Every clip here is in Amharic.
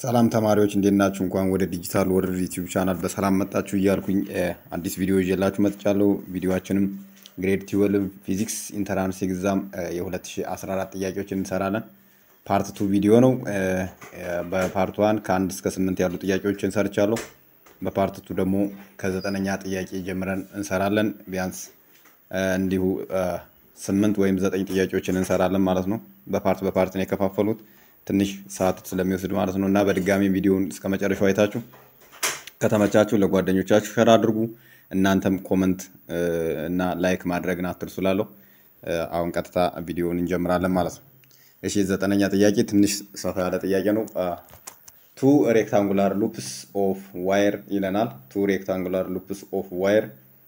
ሰላም ተማሪዎች እንዴት ናችሁ? እንኳን ወደ ዲጂታል ወርልድ ዩቲዩብ ቻናል በሰላም መጣችሁ እያልኩኝ አዲስ ቪዲዮ ይዤላችሁ መጥቻለሁ። ቪዲዮችንም ግሬድ ትዌልቭ ፊዚክስ ኢንተራንስ ኤግዛም የ2014 ጥያቄዎችን እንሰራለን። ፓርት ቱ ቪዲዮ ነው። በፓርት ዋን ከአንድ እስከ ስምንት ያሉ ጥያቄዎችን ሰርቻለሁ። በፓርት ቱ ደግሞ ከዘጠነኛ ጥያቄ ጀምረን እንሰራለን። ቢያንስ እንዲሁ ስምንት ወይም ዘጠኝ ጥያቄዎችን እንሰራለን ማለት ነው። በፓርት በፓርት ነው የከፋፈሉት ትንሽ ሰዓት ስለሚወስድ ማለት ነው እና በድጋሚ ቪዲዮውን እስከ መጨረሻው አይታችሁ ከተመቻችሁ ለጓደኞቻችሁ ሸር አድርጉ። እናንተም ኮመንት እና ላይክ ማድረግን አትርሱ እላለሁ። አሁን ቀጥታ ቪዲዮውን እንጀምራለን ማለት ነው። እሺ ዘጠነኛ ጥያቄ ትንሽ ሰፋ ያለ ጥያቄ ነው። ቱ ሬክታንጉላር ሉፕስ ኦፍ ዋይር ይለናል። ቱ ሬክታንጉላር ሉፕስ ኦፍ ዋይር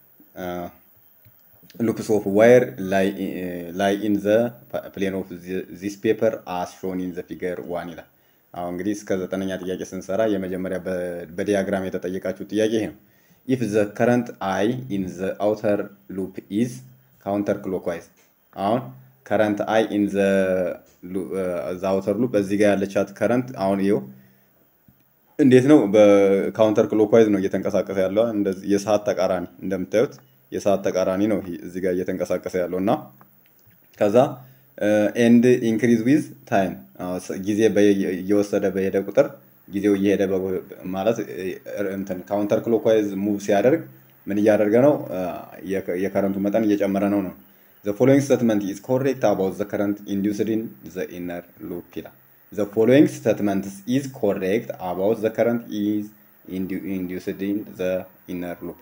loops of wire lie, uh, lie in the plane of the, this paper as shown in the figure one ይላል። አሁን እንግዲህ እስከ ዘጠነኛ ጥያቄ ስንሰራ የመጀመሪያ በዲያግራም የተጠየቃችሁ ጥያቄ ይሄ ነው። ኢፍ ዘ ከረንት አይ ኢን ዘ አውተር ሉፕ ኢዝ ካውንተር ክሎክዋይዝ። አሁን ከረንት አይ ኢን ዘ አውተር ሉፕ እዚህ ጋር ያለቻት ከረንት አሁን ይኸው እንዴት ነው በካውንተር ክሎክዋይዝ ነው እየተንቀሳቀሰ ያለው እንደዚህ የሰዓት ተቃራኒ እንደምታዩት የሰዓት ተቃራኒ ነው እዚህ ጋር እየተንቀሳቀሰ ያለው እና ከዛ ኤንድ ኢንክሪዝ ዊዝ ታይም ጊዜ እየወሰደ በሄደ ቁጥር ጊዜው እየሄደ ማለት እንትን ካውንተር ክሎክዋይዝ ሙቭ ሲያደርግ ምን እያደረገ ነው? የከረንቱ መጠን እየጨመረ ነው ነው ዘ ፎሎዊንግ ስቴትመንት ኢዝ ኮሬክት አባውት ዘ ከረንት ኢንዱስድ ኢን ዘ ኢነር ሉፕ ይላል። ዘ ፎሎዊንግ ስቴትመንት ኢዝ ኮሬክት አባውት ዘ ከረንት ኢዝ ኢንዱስድ ኢን ዘ ኢነር ሉፕ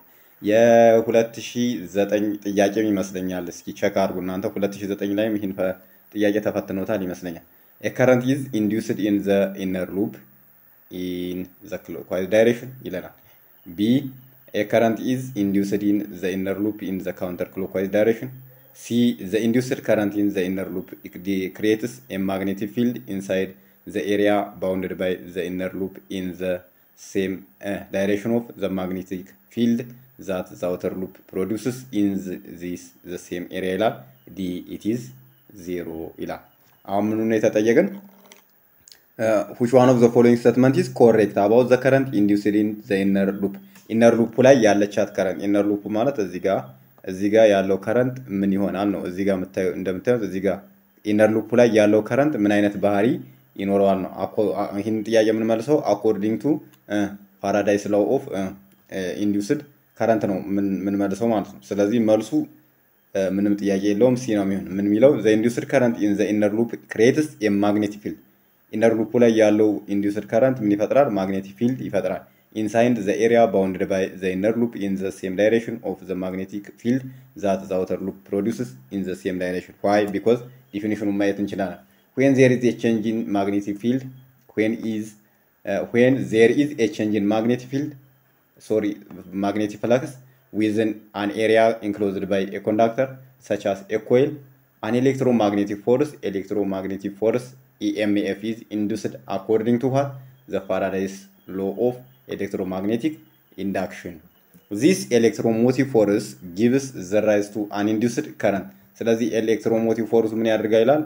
የ2009 ጥያቄም ይመስለኛል። እስኪ ቸክ አድርጉ እናንተ 2009 ላይም ይህን ጥያቄ ተፈትኖታል ይመስለኛል። ከረንት ኢዝ ኢንዱስድ ኢን ዘ ኢነር ሉፕ ኢን ዘ ክሎክዋይዝ ዳይሬክሽን ይለናል። ቢ ከረንት ኢዝ ኢንዱስድ ኢን ዘ ኢነር ሉፕ ኢን ዘ ካውንተር ክሎክዋይዝ ዳይሬክሽን ሲ ዘ ኢንዱስድ ከረንት ኢን ዘ ኢነር ሉፕ ክሪኤትስ ኤ ማግኔቲክ ፊልድ ኢንሳይድ ዘ ኤሪያ ባውንድድ ባይ ዘ ኢነር ሉፕ ኢን ዘ ሴም ዳይሬክሽን ኦፍ ዘ ማግኔቲክ ፊልድ ዛት ዘ አውተር ሉፕ ፕሮዲውስስ ኢን ዚስ ዘ ሴም ኤሪያ ይላል። ዲ ኢት ኢዝ ዜሮ ይላል። አሁን ምኑ ነው የተጠየቅን? ዊች ዋን ኦፍ ዘ ፎሎዊንግ ስቴትመንት ኢዝ ኮሬክት አባውት ዘ ከረንት ኢንዱስድ ኢን ዘ ኢነር ሉፕ። ኢነር ሉፑ ላይ ያለቻት ከረንት ኢነር ሉፑ ማለት እዚህ ጋር እዚህ ጋር ያለው ከረንት ምን ይሆናል ነው። እዚህ ጋር እንደምታዩት እዚህ ጋር ኢነር ሉፑ ላይ ያለው ከረንት ምን አይነት ባህሪ ይኖረዋል ነው። ይህን ጥያቄ የምንመልሰው አኮርዲንግ ቱ ፓራዳይስ ላው ኦፍ ኢንዱስድ ከረንት ነው የምንመልሰው ማለት ነው። ስለዚህ መልሱ ምንም ጥያቄ የለውም ሲ ነው የሚሆን። ምን የሚለው ዘ ኢንዱስድ ከረንት ኢን ዘ ኢነር ሉፕ ክሬትስ የማግኔቲክ ፊልድ ኢነር ሉፑ ላይ ያለው ኢንዱስድ ከረንት ምን ይፈጥራል? ማግኔቲክ ፊልድ ይፈጥራል። ኢንሳይድ ዘ ኤሪያ ባውንድድ ባይ ዘ ኢነር ሉፕ ኢን ዘ ሴም ዳይሬክሽን ኦፍ ዘ ማግኔቲክ ፊልድ ዛት ዘ አውተር ሉፕ ፕሮዲውስስ ኢን ዘ ሴም ዳይሬክሽን ዋይ ቢኮዝ ዲፊኒሽኑን ማየት እንችላለን። ዌን ዜር ኢዝ ኤ ቼንጅ ኢን ማግኔቲክ ፊልድ ዌን ኢዝ ዌን ዜር ኢዝ ኤ ቼንጅ ኢን ማግኔቲክ ፊልድ sorry magnetic flux within an area enclosed by a conductor such as a coil an electromagnetic force electromagnetic force emf is induced according to what the faraday's law of electromagnetic induction this electromotive force gives the rise to an induced current ስለዚህ ኤሌክትሮሞቲቭ ፎርሱ ምን ያደርጋ ይላል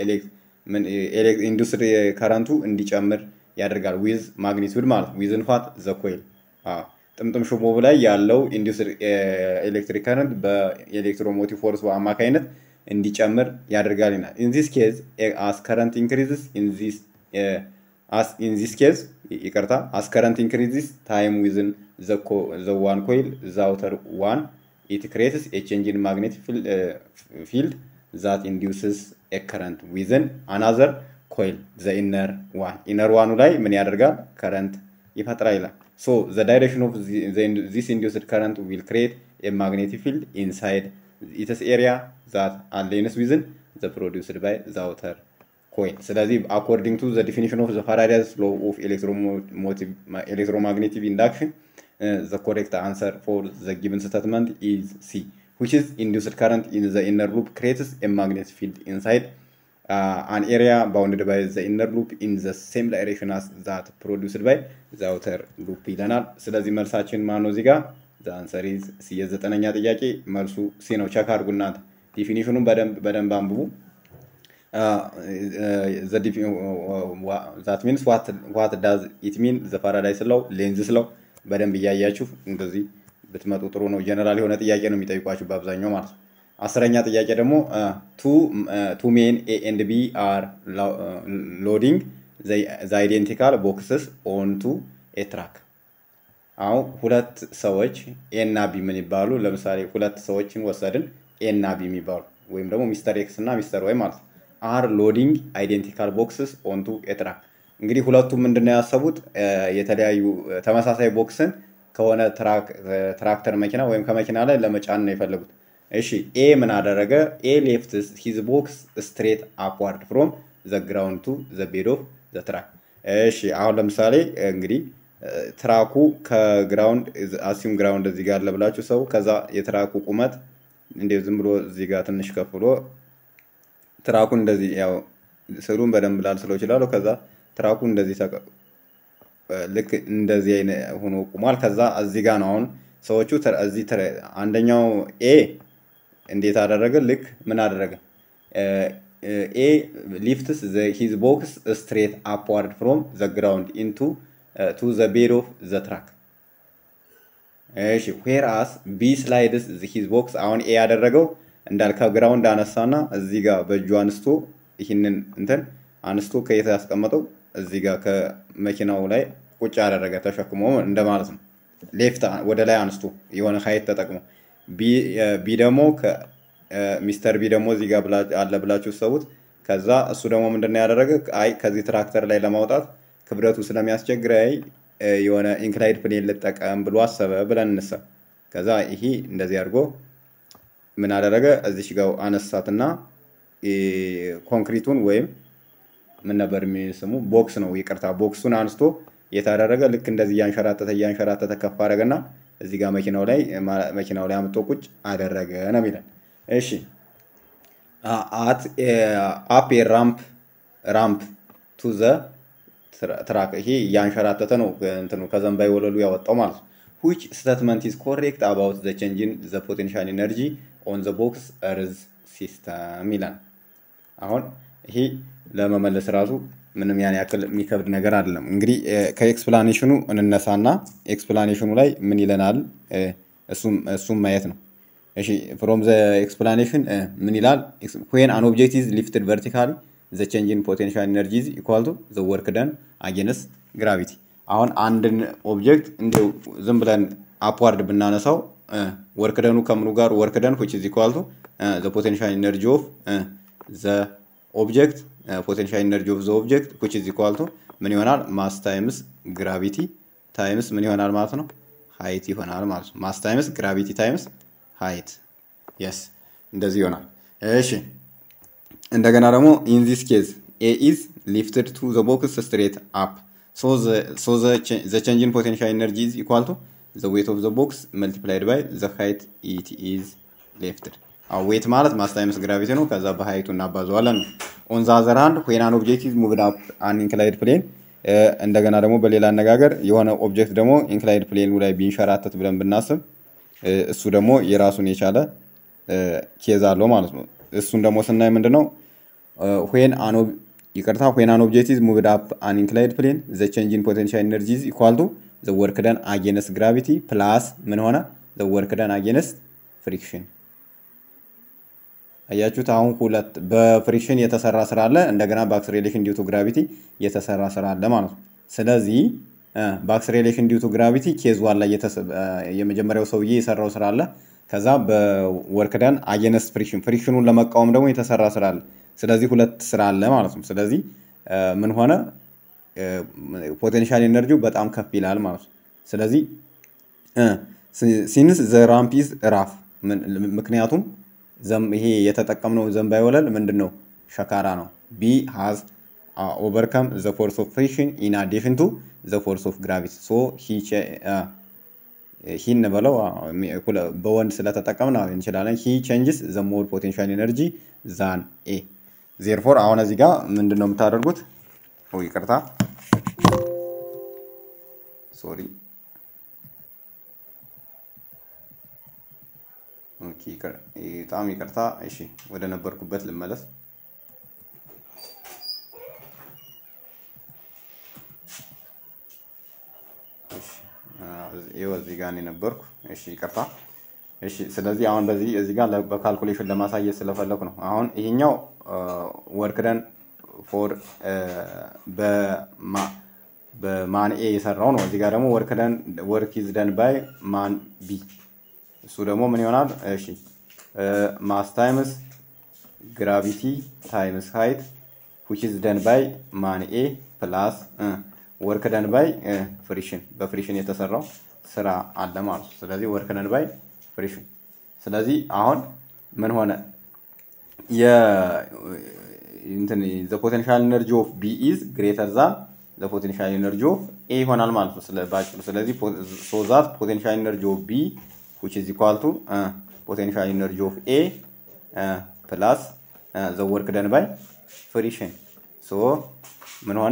ኢንዱስትሪ ከረንቱ እንዲጨምር ያደርጋል ዊዝ ማግኒቱድ ማለት ዊዝን ፋት ዘ ኮይል ጥምጥም ሽቦ ላይ ያለው ኤሌክትሪክ ከረንት በኤሌክትሮሞቲቭ ፎርስ አማካኝነት እንዲጨምር ያደርጋል ይላል። ኢን ዚስ ኬዝ አስ ከረንት ኢንክሪዝስ ኢን ዚስ ኬዝ ይቅርታ አስ ከረንት ኢንክሪዝስ ታይም ዊዝን ዘ ዋን ኮይል ዘ አውተር ዋን ኢት ክሬትስ ኤ ቼንጅ ኢን ማግኔቲክ ፊልድ ዛት ኢንዲውስስ ኤ ከረንት ዊዝን አናዘር ኮይል ዘ ኢነር ዋን ኢነር ዋኑ ላይ ምን ያደርጋል? ከረንት ይፈጥራል ይላል። So the direction of the, the, this induced current will create a magnetic field inside its area that aligns within the produced by the outer coil. ስለዚህ according to the definition of the Faraday's law of electromotive, electromagnetic induction, uh, the correct answer for the given statement is C, which is induced current in the inner loop creates a magnetic field inside uh, an area bounded by the inner loop in the same direction as that produced by the outer loop ይለናል። ስለዚህ መልሳችን ማን ነው? እዚህ ጋር the answer is C። የዘጠነኛ ጥያቄ መልሱ ሲ ነው። ቸክ አድርጉ እናንተ ዲፊኒሽኑን በደንብ በደንብ አንብቡ። ዛት ሚንስ ዋት ዳዝ ኢት ሚን ዘ ፓራዳይስ ለው ሌንዝ ስለው በደንብ እያያችሁ እንደዚህ ብትመጡ ጥሩ ነው። ጀነራል የሆነ ጥያቄ ነው የሚጠይቋችሁ በአብዛኛው ማለት ነው። አስረኛ ጥያቄ ደግሞ ቱ ሜን ኤ ኤንድ ቢ አር ሎዲንግ ዘ አይዴንቲካል ቦክስስ ኦን ቱ ኤ ትራክ። አሁን ሁለት ሰዎች ኤ እና ቢ ምን ይባሉ? ለምሳሌ ሁለት ሰዎችን ወሰድን ኤ እና ቢ የሚባሉ ወይም ደግሞ ሚስተር ኤክስ እና ሚስተር ዋይ ማለት ነው። አር ሎዲንግ አይዴንቲካል ቦክስስ ኦን ቱ ኤ ትራክ። እንግዲህ ሁለቱም ምንድነው ያሰቡት የተለያዩ ተመሳሳይ ቦክስን ከሆነ ትራክተር መኪና ወይም ከመኪና ላይ ለመጫን ነው የፈለጉት። እሺ ኤ ምን አደረገ? ኤ ሌፍት ሂዝ ቦክስ ስትሬት አፕዋርድ ፍሮም ዘ ግራውንድ ቱ ዘ ቤድ ኦፍ ዘ ትራክ። እሺ አሁን ለምሳሌ እንግዲህ ትራኩ ከግራውንድ አሲም ግራውንድ እዚህ ጋር አለ ብላችሁ ሰው ከዛ የትራኩ ቁመት እንዴ ዝም ብሎ እዚህ ጋር ትንሽ ከፍ ብሎ ትራኩን እንደዚህ ያው ስዕሉን በደንብ ላልስለው ይችላሉ። ከዛ ትራኩ እንደዚህ ልክ እንደዚህ አይነት ሆኖ ቁሟል። ከዛ እዚህ ጋር ነው አሁን ሰዎቹ እዚህ አንደኛው ኤ እንዴት አደረገ? ልክ ምን አደረገ? ኤ ሊፍትስ ሂዝ ቦክስ ስትሬት አፕዋርድ ፍሮም ዘ ግራውንድ ኢንቱ ቱ ዘ ቤድ ኦፍ ዘ ትራክ። እሺ ዌር አስ ቢ ስላይድስ ሂዝ ቦክስ አሁን ኤ ያደረገው እንዳል ከግራውንድ አነሳና እዚህ ጋር በእጁ አንስቶ ይህንን እንትን አንስቶ ከየት ያስቀመጠው እዚህ ጋር ከመኪናው ላይ ቁጭ ያደረገ ተሸክሞ እንደማለት ነው። ሌፍት ወደ ላይ አንስቶ የሆነ ሀይት ተጠቅሞ ቢ ደግሞ ሚስተር ቢ ደግሞ እዚህ ጋር አለ ብላችሁ ሰቡት። ከዛ እሱ ደግሞ ምንድነው ያደረገ? አይ ከዚህ ትራክተር ላይ ለማውጣት ክብደቱ ስለሚያስቸግረኝ የሆነ ኢንክላይድ ፕሌን ልጠቀም ብሎ አሰበ ብለን እንሰብ። ከዛ ይሄ እንደዚህ አድርጎ ምን አደረገ? እዚሽ ጋር አነሳትና ኮንክሪቱን ወይም ምን ነበር የሚስሙ ቦክስ ነው ይቅርታ፣ ቦክሱን አንስቶ የታደረገ ልክ እንደዚህ እያንሸራተተ እያንሸራተተ ከፍ አደረገና እዚህ ጋር መኪናው ላይ መኪናው ላይ አምጦ ቁጭ አደረገ ነው የሚለን። እሺ አት አፕ ራምፕ ራምፕ ቱ ዘ ትራክ ይሄ እያንሸራተተ ነው እንትኑ ከዘንባይ ወለሉ ያወጣው ማለት ነው። which statement is correct about the change in the potential energy on the box earth system ይላል። አሁን ይሄ ለመመለስ ራሱ ምንም ያን ያክል የሚከብድ ነገር አይደለም። እንግዲህ ከኤክስፕላኔሽኑ እንነሳና ኤክስፕላኔሽኑ ላይ ምን ይለናል እሱም ማየት ነው። እሺ ፍሮም ዘ ኤክስፕላኔሽን ምን ይላል? ዌን አን ኦብጀክት ኢዝ ሊፍትድ ቨርቲካሊ ዘ ቼንጅ ኢን ፖቴንሻል ኤነርጂ ኢዝ ኢኳል ቱ ዘ ወርክ ደን አጌንስት ግራቪቲ። አሁን አንድን ኦብጀክት እንዲሁ ዝም ብለን አፕዋርድ ብናነሳው ወርክ ደኑ ከምኑ ጋር ወርክ ደን ዊች ኢዝ ኢኳል ቱ ዘ ፖቴንሻል ኤነርጂ ኦፍ ዘ ኦብጀክት ፖቴንሻል ኤነርጂ ኦፍ ዘ ኦብጀክት ዊች ኢዝ ኢኳል ቱ ምን ይሆናል? ማስ ታይምስ ግራቪቲ ታይምስ ምን ይሆናል ማለት ነው? ሃይት ይሆናል ማለት ነው። ማስ ታይምስ ግራቪቲ ታይምስ ሃይት የስ እንደዚህ ይሆናል። እሺ እንደገና ደግሞ ኢን ዚስ ኬዝ ኤ ኢዝ ሊፍትድ ቱ ዘ ቦክስ ስትሬት አፕ ሶ ዘ ቼንጅ ኢን ፖቴንሻል ኤነርጂ ኢዝ ኢኳል ቱ ዘ ዌት ኦፍ ዘ ቦክስ መልቲፕላይድ ባይ ዘ ሃይት ኢት ኢዝ ሊፍትድ። አዎ ዌት ማለት ማስ ታይምስ ግራቪቲ ነው። ከዛ በሃይቱ እናባዘዋለን ነው። ኦን ዘ አዘር ሃንድ ዌን አን ኦብጀክት ኢዝ ሙቭድ አፕ አን ኢንክላይድ ፕሌን እንደገና ደግሞ በሌላ አነጋገር የሆነ ኦብጀክት ደግሞ ኢንክላይድ ፕሌኑ ላይ ቢንሸራተት ብለን ብናስብ እሱ ደግሞ የራሱን የቻለ ኬዝ አለው ማለት ነው። እሱን ደግሞ ስናይ ምንድን ነው ዌን አን ይቅርታ ዌን አን ኦብጀክት ኢዝ ሙቭድ አፕ አን ኢንክላይድ ፕሌን ዘ ቼንጅ ኢን ፖቴንሻል ኤነርጂ ኢዝ ኢኳል ቱ ዘ ወርክ ደን አጌንስት ግራቪቲ ፕላስ ምን ሆነ ዘ ወርክ ደን አጌንስት ፍሪክሽን። አያችሁት? አሁን ሁለት በፍሪክሽን የተሰራ ስራ አለ፣ እንደገና በአክስሬሌሽን ዲው ቱ ግራቪቲ የተሰራ ስራ አለ ማለት ነው። ስለዚህ በአክስሬሌሽን ዲው ቱ ግራቪቲ ኬዝ ዋን ላይ የመጀመሪያው ሰውዬ የሰራው ስራ አለ። ከዛ በወርክ ደን አጌንስት ፍሪክሽን ፍሪክሽኑን ለመቃወም ደግሞ የተሰራ ስራ አለ። ስለዚህ ሁለት ስራ አለ ማለት ነው። ስለዚህ ምን ሆነ ፖቴንሻል ኤነርጂው በጣም ከፍ ይላል ማለት ነው። ስለዚህ ሲንስ ዘ ራምፕ ኢዝ ራፍ ምክንያቱም ይሄ የተጠቀምነው ዘንባይ ወለል ምንድን ነው? ሸካራ ነው። ቢ ሃዝ ኦቨርከም ዘ ፎርስ ኦፍ ፍሪክሽን ኢን አዲሽን ቱ ዘ ፎርስ ኦፍ ግራቪቲ ሶ ሂ እንበለው በወንድ ስለተጠቀምን እንችላለን። ሂ ቼንጅስ ዘ ሞር ፖቴንሻል ኤነርጂ ዛን ኤ ዜርፎር አሁን እዚህ ጋር ምንድን ነው የምታደርጉት? ይቅርታ ሶሪ በጣም ይቅርታ። እሺ ወደ ነበርኩበት ልመለስ። ይኸው እዚህ ጋር ነው የነበርኩ። እሺ ይቅርታ። እሺ ስለዚህ አሁን በዚህ እዚህ ጋር ለ- በካልኩሌሽን ለማሳየት ስለፈለኩ ነው። አሁን ይሄኛው ወርክ ደን ፎር በማን ኤ የሰራው ነው። እዚህ ጋር ደግሞ ወርክ ደን ወርክ ኢዝ ደን ባይ ማን ቢ እሱ ደግሞ ምን ይሆናል? እሺ ማስ ታይምስ ግራቪቲ ታይምስ ሃይት which is done by ማን ኤ ፕላስ ወርክ ደን ባይ ፍሪሽን በፍሪሽን የተሰራው ስራ አለ ማለት ነው። ስለዚህ ወርክ ደን ባይ ፍሪሽን። ስለዚህ አሁን ምን ሆነ? የ እንትን ዘ ፖቴንሻል ኤነርጂ ኦፍ ቢ ኢዝ ግሬተር ዛን ዘ ፖቴንሻል ኤነርጂ ኦፍ ኤ ይሆናል ማለት ነው። ስለ ባጭሩ ስለዚህ ሶ ዛት ፖቴንሻል ኤነርጂ ኦፍ ቢ which is equal to ፖቴንሻል ኤነርጂ ኦፍ ኤ ፕላስ ዘ ወርክ ደን ባይ ፍሪሽን ሶ ምን ሆነ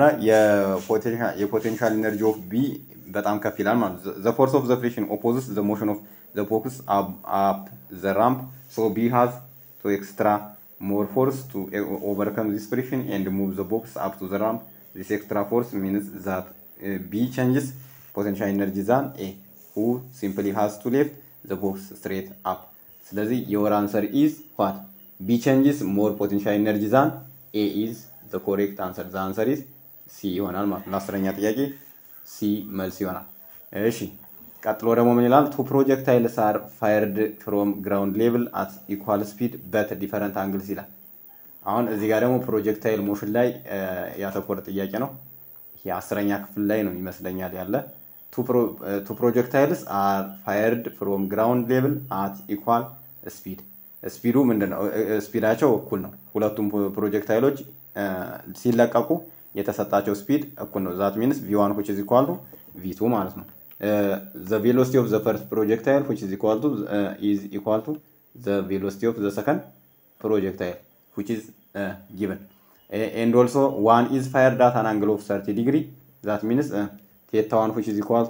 የፖቴንሻል ኤነርጂ ኦፍ ቢ በጣም ከፍ ይላል ማለት ነው። ዘ ፎርስ ኦፍ ዘ ፍሪሽን ኦፖዝስ ዘ ሞሽን ኦፍ ዘ ቦክስ አፕ ዘ ራምፕ ሶ ቢ ሃዝ ቱ ኤክስትራ ሞር ፎርስ ቱ ኦቨርከም ዚስ ፍሪሽን ኤንድ ሙቭ ዘ ቦክስ አፕ ቱ ዘ ራምፕ ዚስ ኤክስትራ ፎርስ ሚንስ ዛት ቢ ቼንጅስ ፖቴንሻል ኤነርጂ ዛን ኤ ሁ ሲምፕሊ ሃዝ ቱ ሌፍት ዘ ቦክስ ስትሬት አፕ ስለዚህ የወር አንሰር ኢዝ ዋት ቢ ቼንጅስ ሞር ፖቴንሻል ኤነርጂ ዛን ኤ ኢዝ ዘ ኮሬክት አንሰር ዘ አንሰር ኢዝ ሲ ይሆናል ማለት ነው። ለአስረኛ ጥያቄ ሲ መልስ ይሆናል። እሺ ቀጥሎ ደግሞ ምን ይላል? ቱ ፕሮጀክታይልስ አር ፋየርድ ፍሮም ግራውንድ ሌቭል አት ኢኳል ስፒድ በት ዲፈረንት አንግልስ ይላል። አሁን እዚህ ጋር ደግሞ ፕሮጀክታይል ሞሽን ላይ ያተኮረ ጥያቄ ነው። ይሄ አስረኛ ክፍል ላይ ነው ይመስለኛል ያለ ቱ ፕሮጀክታይልስ አር ፋየርድ ፍሮም ግራውንድ ሌቭል አት ኢኳል ስፒድ ስፒዱ ምንድን ነው? ስፒዳቸው እኩል ነው። ሁለቱም ፕሮጀክታይሎች ሲለቀቁ የተሰጣቸው ስፒድ እኩል ነው። ዛት ሚንስ ቪ ዋን ዊች ኢዝ ኢኳል ቱ ቪ ቱ ማለት ነው። ዘ ቬሎሲቲ ኦፍ ዘ ፈርስት ፕሮጀክታይል ዊች ኢዝ ኢኳል ቱ ኢዝ ኢኳል ቱ ዘ ቬሎሲቲ ኦፍ ዘ ሰከንድ ፕሮጀክታይል ዊች ኢዝ ጊቨን ኤንድ ኦልሶ ዋን ኢዝ ፋየርድ አት አን አንግል ኦፍ ሰርቲ ዲግሪ ዛት ሚንስ ቴታ ዋን ዊች ኢዝ ኢኳል ቱ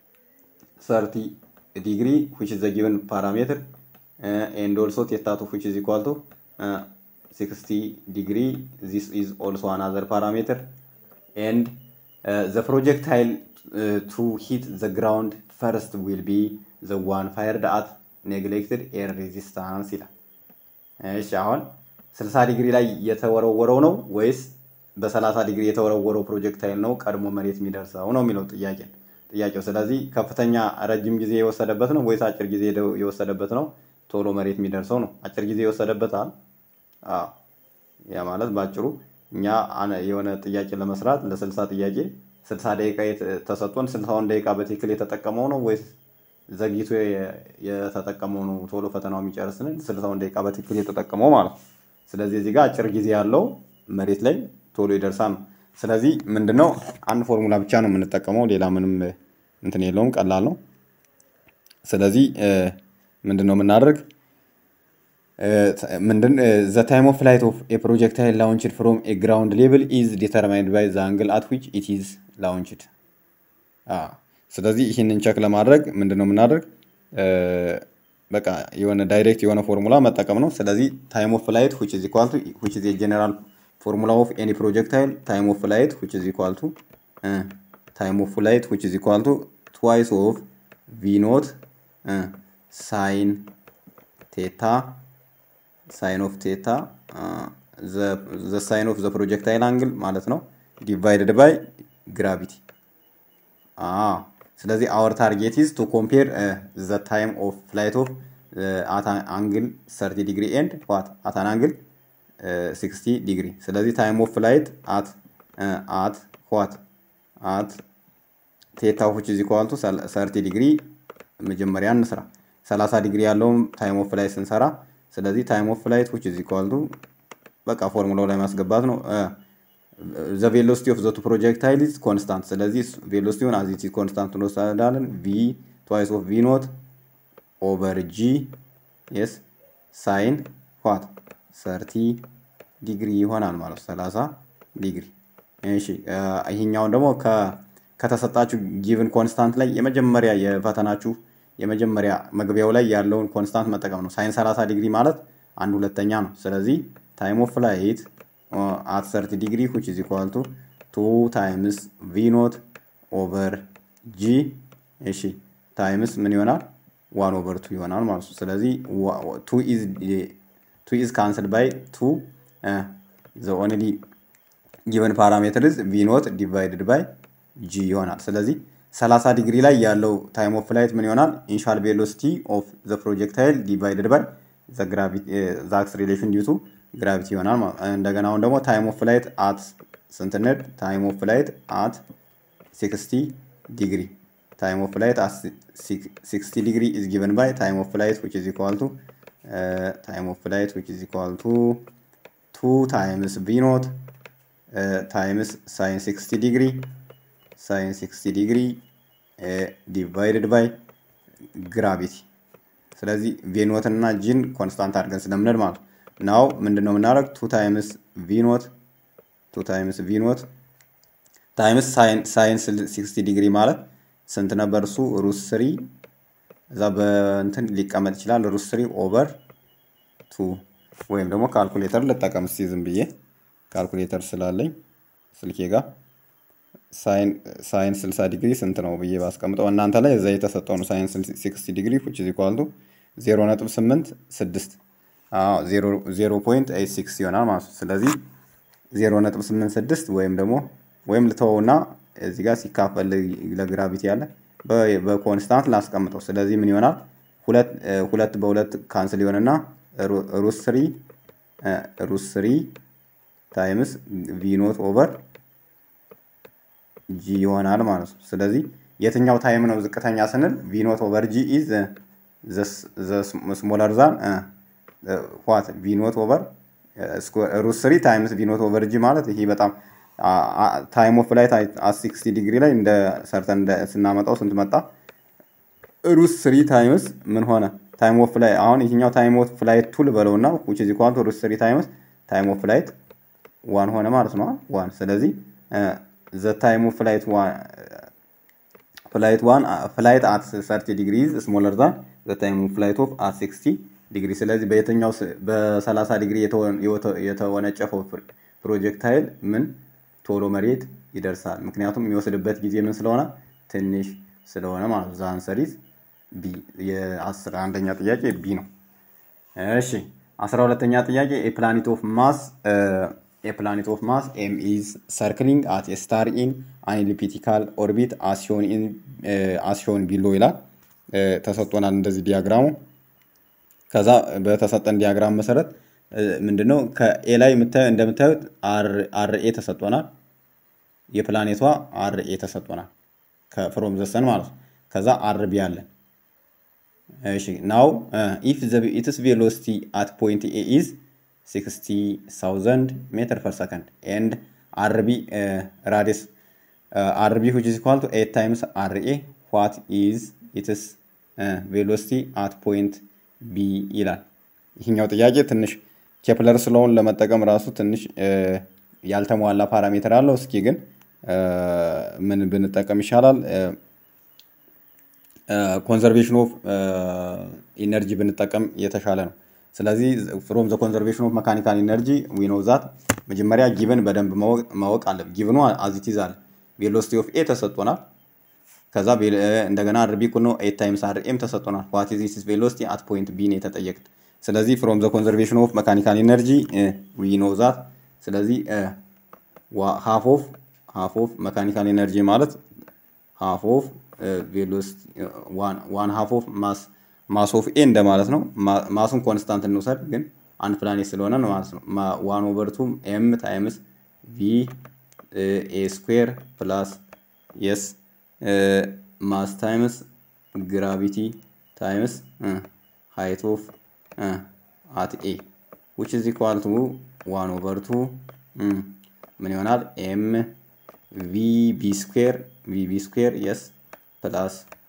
ሰርቲ ዲግሪ ዊች ኢዝ ዘ ጊቨን ፓራሜትር ኤንድ ኦልሶ ቴታ ቱ ዊች ኢዝ ኢኳል ቱ 60 degree this is also another parameter and uh, the projectile uh, to hit the ground first will be the one fired at neglected air resistance ይላል። እሺ አሁን 60 ዲግሪ ላይ የተወረወረው ነው ወይስ በ30 ዲግሪ የተወረወረው ፕሮጀክታይል ነው ቀድሞ መሬት የሚደርሰው ነው የሚለው ጥያቄ ጥያቄው። ስለዚህ ከፍተኛ ረጅም ጊዜ የወሰደበት ነው ወይስ አጭር ጊዜ የወሰደበት ነው ቶሎ መሬት የሚደርሰው ነው? አጭር ጊዜ የወሰደበት አለ አዎ ያ ማለት ባጭሩ እኛ የሆነ ጥያቄ ለመስራት ለስልሳ ጥያቄ ስልሳ ደቂቃ ተሰጥቶን ስልሳውን ደቂቃ በትክክል የተጠቀመው ነው ወይስ ዘግይቶ የተጠቀመው ነው ቶሎ ፈተናው የሚጨርስን ስልሳውን ደቂቃ በትክክል የተጠቀመው ማለት ነው። ስለዚህ እዚህ ጋር አጭር ጊዜ ያለው መሬት ላይ ቶሎ ይደርሳል ነው። ስለዚህ ምንድነው አንድ ፎርሙላ ብቻ ነው የምንጠቀመው፣ ሌላ ምንም እንትን የለውም፣ ቀላል ነው። ስለዚህ ምንድነው የምናደርግ ምንድን ዘ ታይም ኦፍ ፍላይት ኦፍ ኤ ፕሮጀክታይል ላውንችድ ፍሮም ኤ ግራውንድ ሌቭል ኢዝ ዲተርማይንድ ባይ ዘ አንግል አት ዊች ኢት ኢዝ ላውንችድ። ስለዚህ ይህንን ቸክ ለማድረግ ምንድን ነው የምናደርግ? በቃ የሆነ ዳይሬክት የሆነ ፎርሙላ መጠቀም ነው። ስለዚህ ታይም ኦፍ ፍላይት ዊች ኢዝ ኢኳል ቱ ዊች ኢዝ የጀነራል ፎርሙላ ኦፍ ኤኒ ፕሮጀክታይል ታይም ኦፍ ፍላይት ዊች ኢዝ ኢኳል ቱ ታይም ኦፍ ፍላይት ዊች ኢዝ ኢኳል ቱ ትዋይስ ኦፍ ቪ ኖት ሳይን ቴታ ሳይን ኦፍ ቴታ ዘ ሳይን ኦፍ ዘ ፕሮጀክታይል አንግል ማለት ነው ዲቫይድድ ባይ ግራቪቲ። ስለዚህ አወር ታርጌት ኢዝ ቱ ኮምፔር ዘ ታይም ኦፍ ፍላይት ኦፍ አት አንግል 30 ዲግሪ ኤንድ ዋት አት አን አንግል 60 ዲግሪ። ስለዚህ ታይም ኦፍ ፍላይት አት አት ዋት አት ቴታ ዊች ኢዝ ኢኳል ቱ 30 ዲግሪ መጀመሪያ እንስራ። 30 ዲግሪ ያለውን ታይም ኦፍ ፍላይት ስንሰራ ስለዚህ ታይም ኦፍ ፍላይት ዊች ኢዝ ኢኳል ቱ በቃ ፎርሙላው ላይ ማስገባት ነው። ዘ ቬሎሲቲ ኦፍ ዘ ቱ ፕሮጀክታይል ኢዝ ኮንስታንት። ስለዚህ ቬሎሲቲውን አዝ ኢት ኢዝ ኮንስታንት እንወስዳለን። ቪ ትዋይስ ኦፍ ቪ ኖት ኦቨር ጂ የስ ሳይን ዋት ሰርቲ ዲግሪ ይሆናል ማለት ነው። 30 ዲግሪ። እሺ ይሄኛውን ደግሞ ከተሰጣችሁ ጊቭን ኮንስታንት ላይ የመጀመሪያ የፈተናችሁ የመጀመሪያ መግቢያው ላይ ያለውን ኮንስታንት መጠቀም ነው። ሳይን 30 ዲግሪ ማለት አንድ ሁለተኛ ነው። ስለዚህ ታይም ኦፍ ፍላይት አት 30 ዲግሪ ዊች ኢዝ ኢኳል ቱ ቱ ታይምስ ቪ ኖት ኦቨር ጂ እሺ ታይምስ ምን ይሆናል ዋን ኦቨር ቱ ይሆናል ማለት ነው። ስለዚህ ቱ ኢዝ ካንስል ባይ ቱ ዘ ኦንሊ ጊቨን ፓራሜትር ኢዝ ቪ ኖት ዲቫይድድ ባይ ጂ ይሆናል። ስለዚህ 30 ዲግሪ ላይ ያለው ታይም ኦፍ ፍላይት ምን ይሆናል? ኢኒሻል ቬሎሲቲ ኦፍ ዘ ፕሮጀክታይል ዲቫይድድ ባይ ዘ አክስሬሌሽን ዲዩ ቱ ግራቪቲ ይሆናል። እንደገና አሁን ደግሞ ታይም ኦፍ ፍላይት አት ስንት ነድ? ታይም ኦፍ ፍላይት አት 60 ዲግሪ ታይም ኦፍ ፍላይት አት 60 ዲግሪ ኢዝ ጊቨን ባይ ታይም ኦፍ ፍላይት ዊች ኢዝ ኢኳል ቱ ታይም ኦፍ ፍላይት ዊች ኢዝ ኢኳል ቱ ቱ ታይምስ ቪ ኖት ታይምስ ሳይን 60 ዲግሪ ሳይን 60 ዲግሪ ዲቫይድድ ባይ ግራቪቲ። ስለዚህ ቬኖት እና ጂን ኮንስታንት አድርገን ስለምንል ማለት ናው ምንድነው የምናደርግ ቱ ታይምስ ቪኖት ቱ ታይምስ ቪኖት ታይምስ ሳይን 60 ዲግሪ ማለት ስንት ነበር እሱ ሩት ስሪ እዛ በእንትን ሊቀመጥ ይችላል ሩት ስሪ ኦቨር ቱ ወይም ደግሞ ካልኩሌተር ልጠቀም እስቲ ዝም ብዬ ካልኩሌተር ስላለኝ ስልኬ ጋር ሳይን 60 ዲግሪ ስንት ነው ብዬ ባስቀምጠው እናንተ ላይ እዛ የተሰጠው ነው። ሳይን 60 ዲግሪ ዊች ኢዝ ኢኳል ቱ 0.86 0.86 ይሆናል ማለት ነው። ስለዚህ 0.86 ወይም ደግሞ ወይም ልተወውና እዚህ ጋር ሲካፈል ለግራቪቲ ያለ በኮንስታንት ላስቀምጠው። ስለዚህ ምን ይሆናል? ሁለት በሁለት ካንስል ይሆንና ሩት ስሪ ሩት ስሪ ታይምስ ቪ ኖት ኦቨር ጂ ይሆናል ማለት ነው። ስለዚህ የትኛው ታይም ነው ዝቅተኛ ስንል ቪኖት ኦቨር ጂ ኢዝ ስሞለር ዛን ዋት ቪኖት ኦቨር ሩት ስሪ ታይምስ ቪኖት ኦቨር ጂ ማለት ይሄ በጣም ታይም ኦፍ ፍላይት አት ሲክስቲ ዲግሪ ላይ እንደ ሰርተን ስናመጣው ስንት መጣ? ሩት ስሪ ታይምስ ምን ሆነ? ታይም ኦፍ ፍላይ አሁን ይሄኛው ታይም ኦፍ ፍላይት ቱ ልበለው እና ዊች ኢዝ ኢኳል ቱ ሩት ስሪ ታይምስ ታይም ኦፍ ፍላይት ዋን ሆነ ማለት ነው። ዋን ስለዚህ the time of flight one flight one uh, flight at 30 degrees smaller than the time of flight of at 60 ዲግሪ ስለዚህ በየትኛው በ30 ዲግሪ የተወነጨፈው ፕሮጀክታይል ምን ቶሎ መሬት ይደርሳል። ምክንያቱም የሚወስድበት ጊዜ ምን ስለሆነ ትንሽ ስለሆነ ማለት ነው። ዛንሰሪዝ ቢ የአስራ አንደኛ ጥያቄ ቢ ነው። እሺ አስራ ሁለተኛ ጥያቄ የፕላኔት ኦፍ ማስ a planet of mass m is circling at a star in an elliptical orbit as shown in uh, as shown below ይላል ተሰጥቶናል እንደዚህ ዲያግራሙ ከዛ በተሰጠን ዲያግራም መሰረት ምንድነው ከኤ ላይ እንደምታዩት አርኤ ተሰጥቶናል የፕላኔቷ አርኤ ተሰጥቶናል ከፍሮም ዘሰን ማለት ነው ከዛ አርቢ አለን እሺ ናው ኢፍ ኢትስ ቬሎሲቲ አት ፖይንት ኤ ኢዝ 60,000 meter per second and RB uh, radius uh, RB which is equal to 8 times RA what is its uh, velocity at point B ይላል። ይህኛው ጥያቄ ትንሽ ኬፕለር ስለሆን ለመጠቀም ራሱ ትንሽ ያልተሟላ ፓራሜትር አለው። እስኪ ግን ምን ብንጠቀም ይሻላል? ኮንዘርቬሽን ኦፍ ኢነርጂ ብንጠቀም የተሻለ ነው። ስለዚህ ፍሮም ዘ ኮንዘርቬሽን ኦፍ መካኒካል ኢነርጂ ዊ ኖው ዛት መጀመሪያ ጊቭን በደንብ ማወቅ አለ። ጊቭኑ አዚቲዝ አለ። ቬሎሲቲ ኦፍ ኤ ተሰጥቶናል። ከዛ እንደገና አርቢ እኩል ነው ኤት ታይምስ አር ኤም ተሰጥቶናል። ዋት ኢዝ ዚስ ቬሎሲቲ አት ፖይንት ቢ ነው የተጠየቅን። ስለዚህ ፍሮም ዘ ኮንዘርቬሽን ኦፍ መካኒካል ኢነርጂ ዊ ኖው ዛት ስለዚህ ሃፍ ኦፍ ሃፍ ኦፍ መካኒካል ኢነርጂ ማለት ሃፍ ኦፍ ቬሎሲቲ ዋን ሃፍ ኦፍ ማስ ማስ ኦፍ ኤ እንደማለት ነው። ማሱን ኮንስታንት እንውሰድ፣ ግን አንድ ፕላኔት ስለሆነ ነው ማለት ነው። ዋን ኦቨር ቱ ኤም ታይምስ ቪ ኤ ስኩዌር ፕላስ የስ ማስ ታይምስ ግራቪቲ ታይምስ ሃይት ኦፍ አት ኤ ዊች ኢዝ ኢኳል ቱ ዋን ኦቨር ቱ ምን ይሆናል? ኤም ቪ ቢ ስኩዌር ቪ ቢ ስኩዌር የስ ፕላስ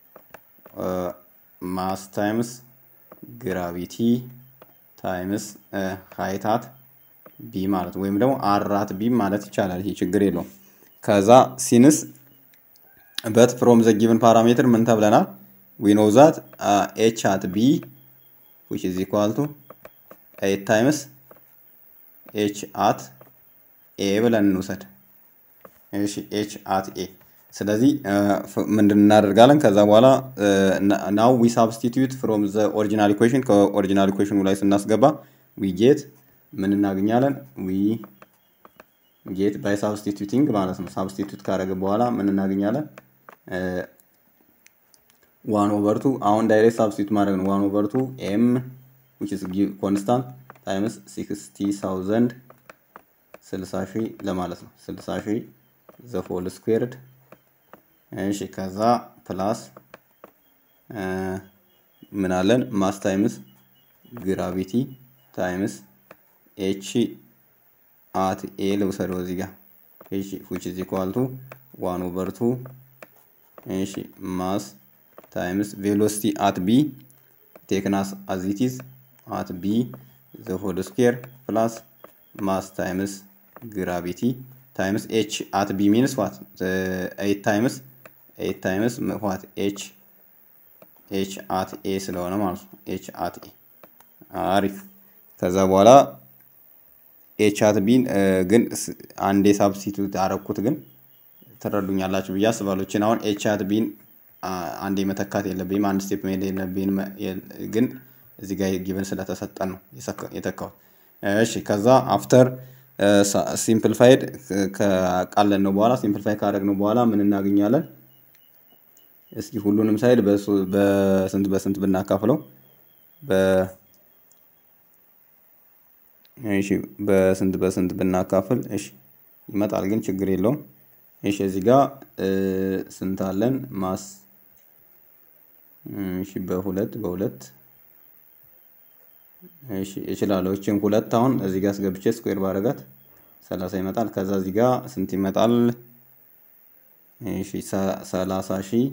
ማስ ታይምስ ግራቪቲ ታይምስ ሃይታት ቢ ማለት ወይም ደግሞ አራት ቢ ማለት ይቻላል። ይሄ ችግር የለውም። ከዛ ሲንስ በት ፍሮም ዘ ጊቭን ፓራሜትር ምን ተብለናል? ዊ ኖው ዛት ኤች አት ቢ ዊች ኢዝ ኢኳል ቱ ኤት ታይምስ ኤች አት ኤ ብለን እንውሰድ። እሺ ኤች አት ኤ ስለዚህ ምንድን እናደርጋለን? ከዛ በኋላ ናው ዊ ሳብስቲትዩት ፍሮም ዘ ኦሪጂናል ኢኩዌሽን ከኦሪጂናል ኢኩዌሽኑ ላይ ስናስገባ ዊ ጌት ምን እናገኛለን? ዊ ጌት ባይ ሳብስቲቱቲንግ ማለት ነው። ሳብስቲቱት ካደረገ በኋላ ምን እናገኛለን? ዋን ኦቨር ቱ አሁን ዳይሬክት ሳብስቲቱት ማድረግ ነው። ዋን ኦቨር ቱ ኤም ዊች ኢዝ ኮንስታንት ታይምስ ሲክስቲ ሳውዘንድ ስልሳ ሺህ ለማለት ነው። ስልሳ ሺህ ዘ ሆል ስኩዌርድ እሺ ከዛ ፕላስ ምን አለን ማስ ታይምስ ግራቪቲ ታይምስ ኤች አት ኤ ልውሰደው እዚህ ጋር እሺ ዊች ኢዝ ኢኳል ቱ ዋን ኦቨር ቱ እሺ ማስ ታይምስ ቬሎሲቲ አት ቢ ቴክናስ አዝ ኢት ኢዝ አት ቢ ዘ ሆል ስኩዌር ፕላስ ማስ ታይምስ ግራቪቲ ታይምስ ኤች አት ቢ ሚንስ ዋት ኤት ታይምስ ኤት ታይምስ ዋት ኤች ኤች አት ኤ ስለሆነ ማለት ነው። ኤች አት ኤ አሪፍ። ከዛ በኋላ ኤች አት ቢን ግን አንዴ ሳብስቲቱት አረኩት፣ ግን ትረዱኛላችሁ ብዬ አስባለሁ። ይችን አሁን ኤች አት ቢን አንዴ መተካት የለብኝም፣ አንድ ስቴፕ መሄድ የለብኝም። ግን እዚህ ጋር ጊቨን ስለተሰጠን ነው የተካሁት። እሺ ከዛ አፍተር ሲምፕልፋይድ ካቃለን ነው በኋላ ሲምፕልፋይ ካደረግነው በኋላ ምን እናገኛለን? እስኪ ሁሉንም ሳይድ በስንት በስንት ብናካፍለው እሺ በስንት በስንት ብናካፍል እሺ ይመጣል፣ ግን ችግር የለውም። እሺ እዚህ ጋር ስንት አለን? ማስ እሺ በሁለት በሁለት እሺ እችላለሁ። እችን ሁለት አሁን እዚህ ጋር አስገብቼ ስኩዌር ባረጋት ሰላሳ ይመጣል። ከዛ እዚህ ጋር ስንት ይመጣል? እሺ ሰላሳ ሺህ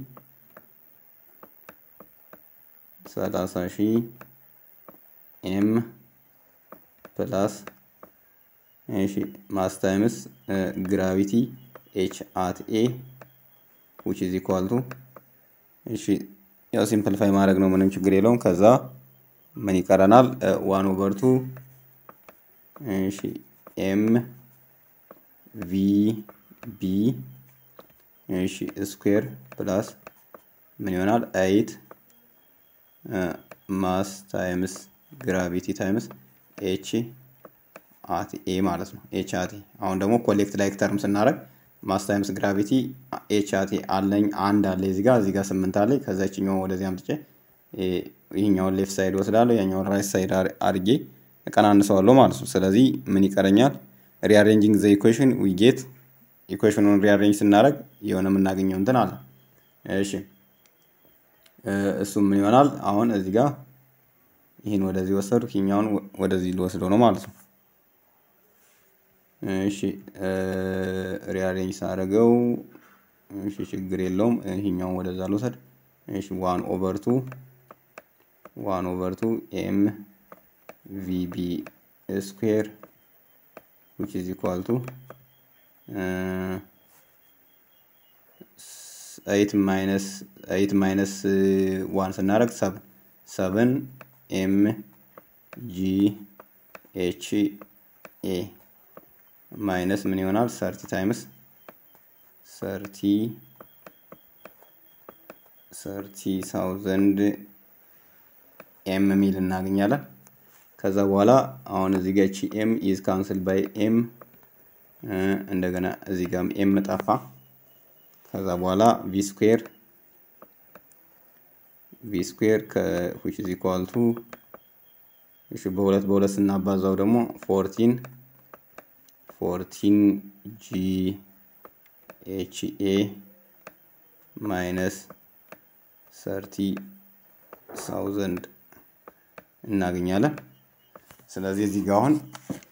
ሰላሳ ሺህ ኤም ፕላስ እሺ ማስ ታይምስ ግራቪቲ ኤች አት ኤ ዊች ኢዝ ኢኳል ቱ እሺ ያው ሲምፕልፋይ ማድረግ ነው፣ ምንም ችግር የለውም። ከዛ ምን ይቀረናል? ዋን ኦቨር ቱ እሺ ኤም ቪ ቢ እሺ ስኩዌር ፕላስ ምን ይሆናል? ኤይት ማስ ታይምስ ግራቪቲ ታይምስ ኤች አት ኤ ማለት ነው። ኤች አት ኤ አሁን ደግሞ ኮሌክት ላይክ ተርም ስናደርግ ማስ ታይምስ ግራቪቲ ኤች አት ኤ አለኝ አንድ አለ እዚህ ጋር እዚህ ጋር ስምንት አለኝ። ከዛ ይችኛውን ወደዚህ አምጥቼ ይህኛውን ሌፍት ሳይድ ወስዳለሁ፣ ያኛውን ራይት ሳይድ አድርጌ እቀናንሰዋለሁ ማለት ነው። ስለዚህ ምን ይቀረኛል? ሪአሬንጂንግ ዘ ኢኩዌሽን ዊ ጌት ኢኩዌሽኑን ሪአሬንጅ ስናደርግ የሆነ የምናገኘው እንትን አለ። እሺ እሱም ምን ይሆናል? አሁን እዚህ ጋር ይህን ወደዚህ ወሰዱ፣ ይህኛውን ወደዚህ ልወስደው ነው ማለት ነው። እሺ ሪአሬንጅ ሳደርገው እሺ ችግር የለውም። ይህኛውን ወደዛ ልወሰድ። እሺ ዋን ኦቨር ቱ ዋን ኦቨር ቱ ኤም ቪቢ ስኩዌር ዊች ኢዝ ኢኳል ቱ ኤይት ማይነስ ኤይት ማይነስ ዋን ስናደርግ ሰብን ሰብን ኤም ጂ ኤች ኤ ማይነስ ምን ይሆናል? ሰርቲ ታይምስ ሰርቲ ሰርቲ ሳውዘንድ ኤም ሚል እናገኛለን። ከዛ በኋላ አሁን እዚህ ጋር ቺ ኤም ኢዝ ካንስል ባይ ኤም እንደገና እዚህ ጋር ኤም ጠፋ። ከዛ በኋላ ቪ ስኩዌር ቪ ስኩዌር ከዊች ኢዝ ኢኳል ቱ እሺ በሁለት በሁለት ስናባዛው ደግሞ ፎርቲን ፎርቲን ጂ ኤች ኤ ማይነስ ሰርቲ ሳውዘንድ እናገኛለን። ስለዚህ እዚህ ጋር አሁን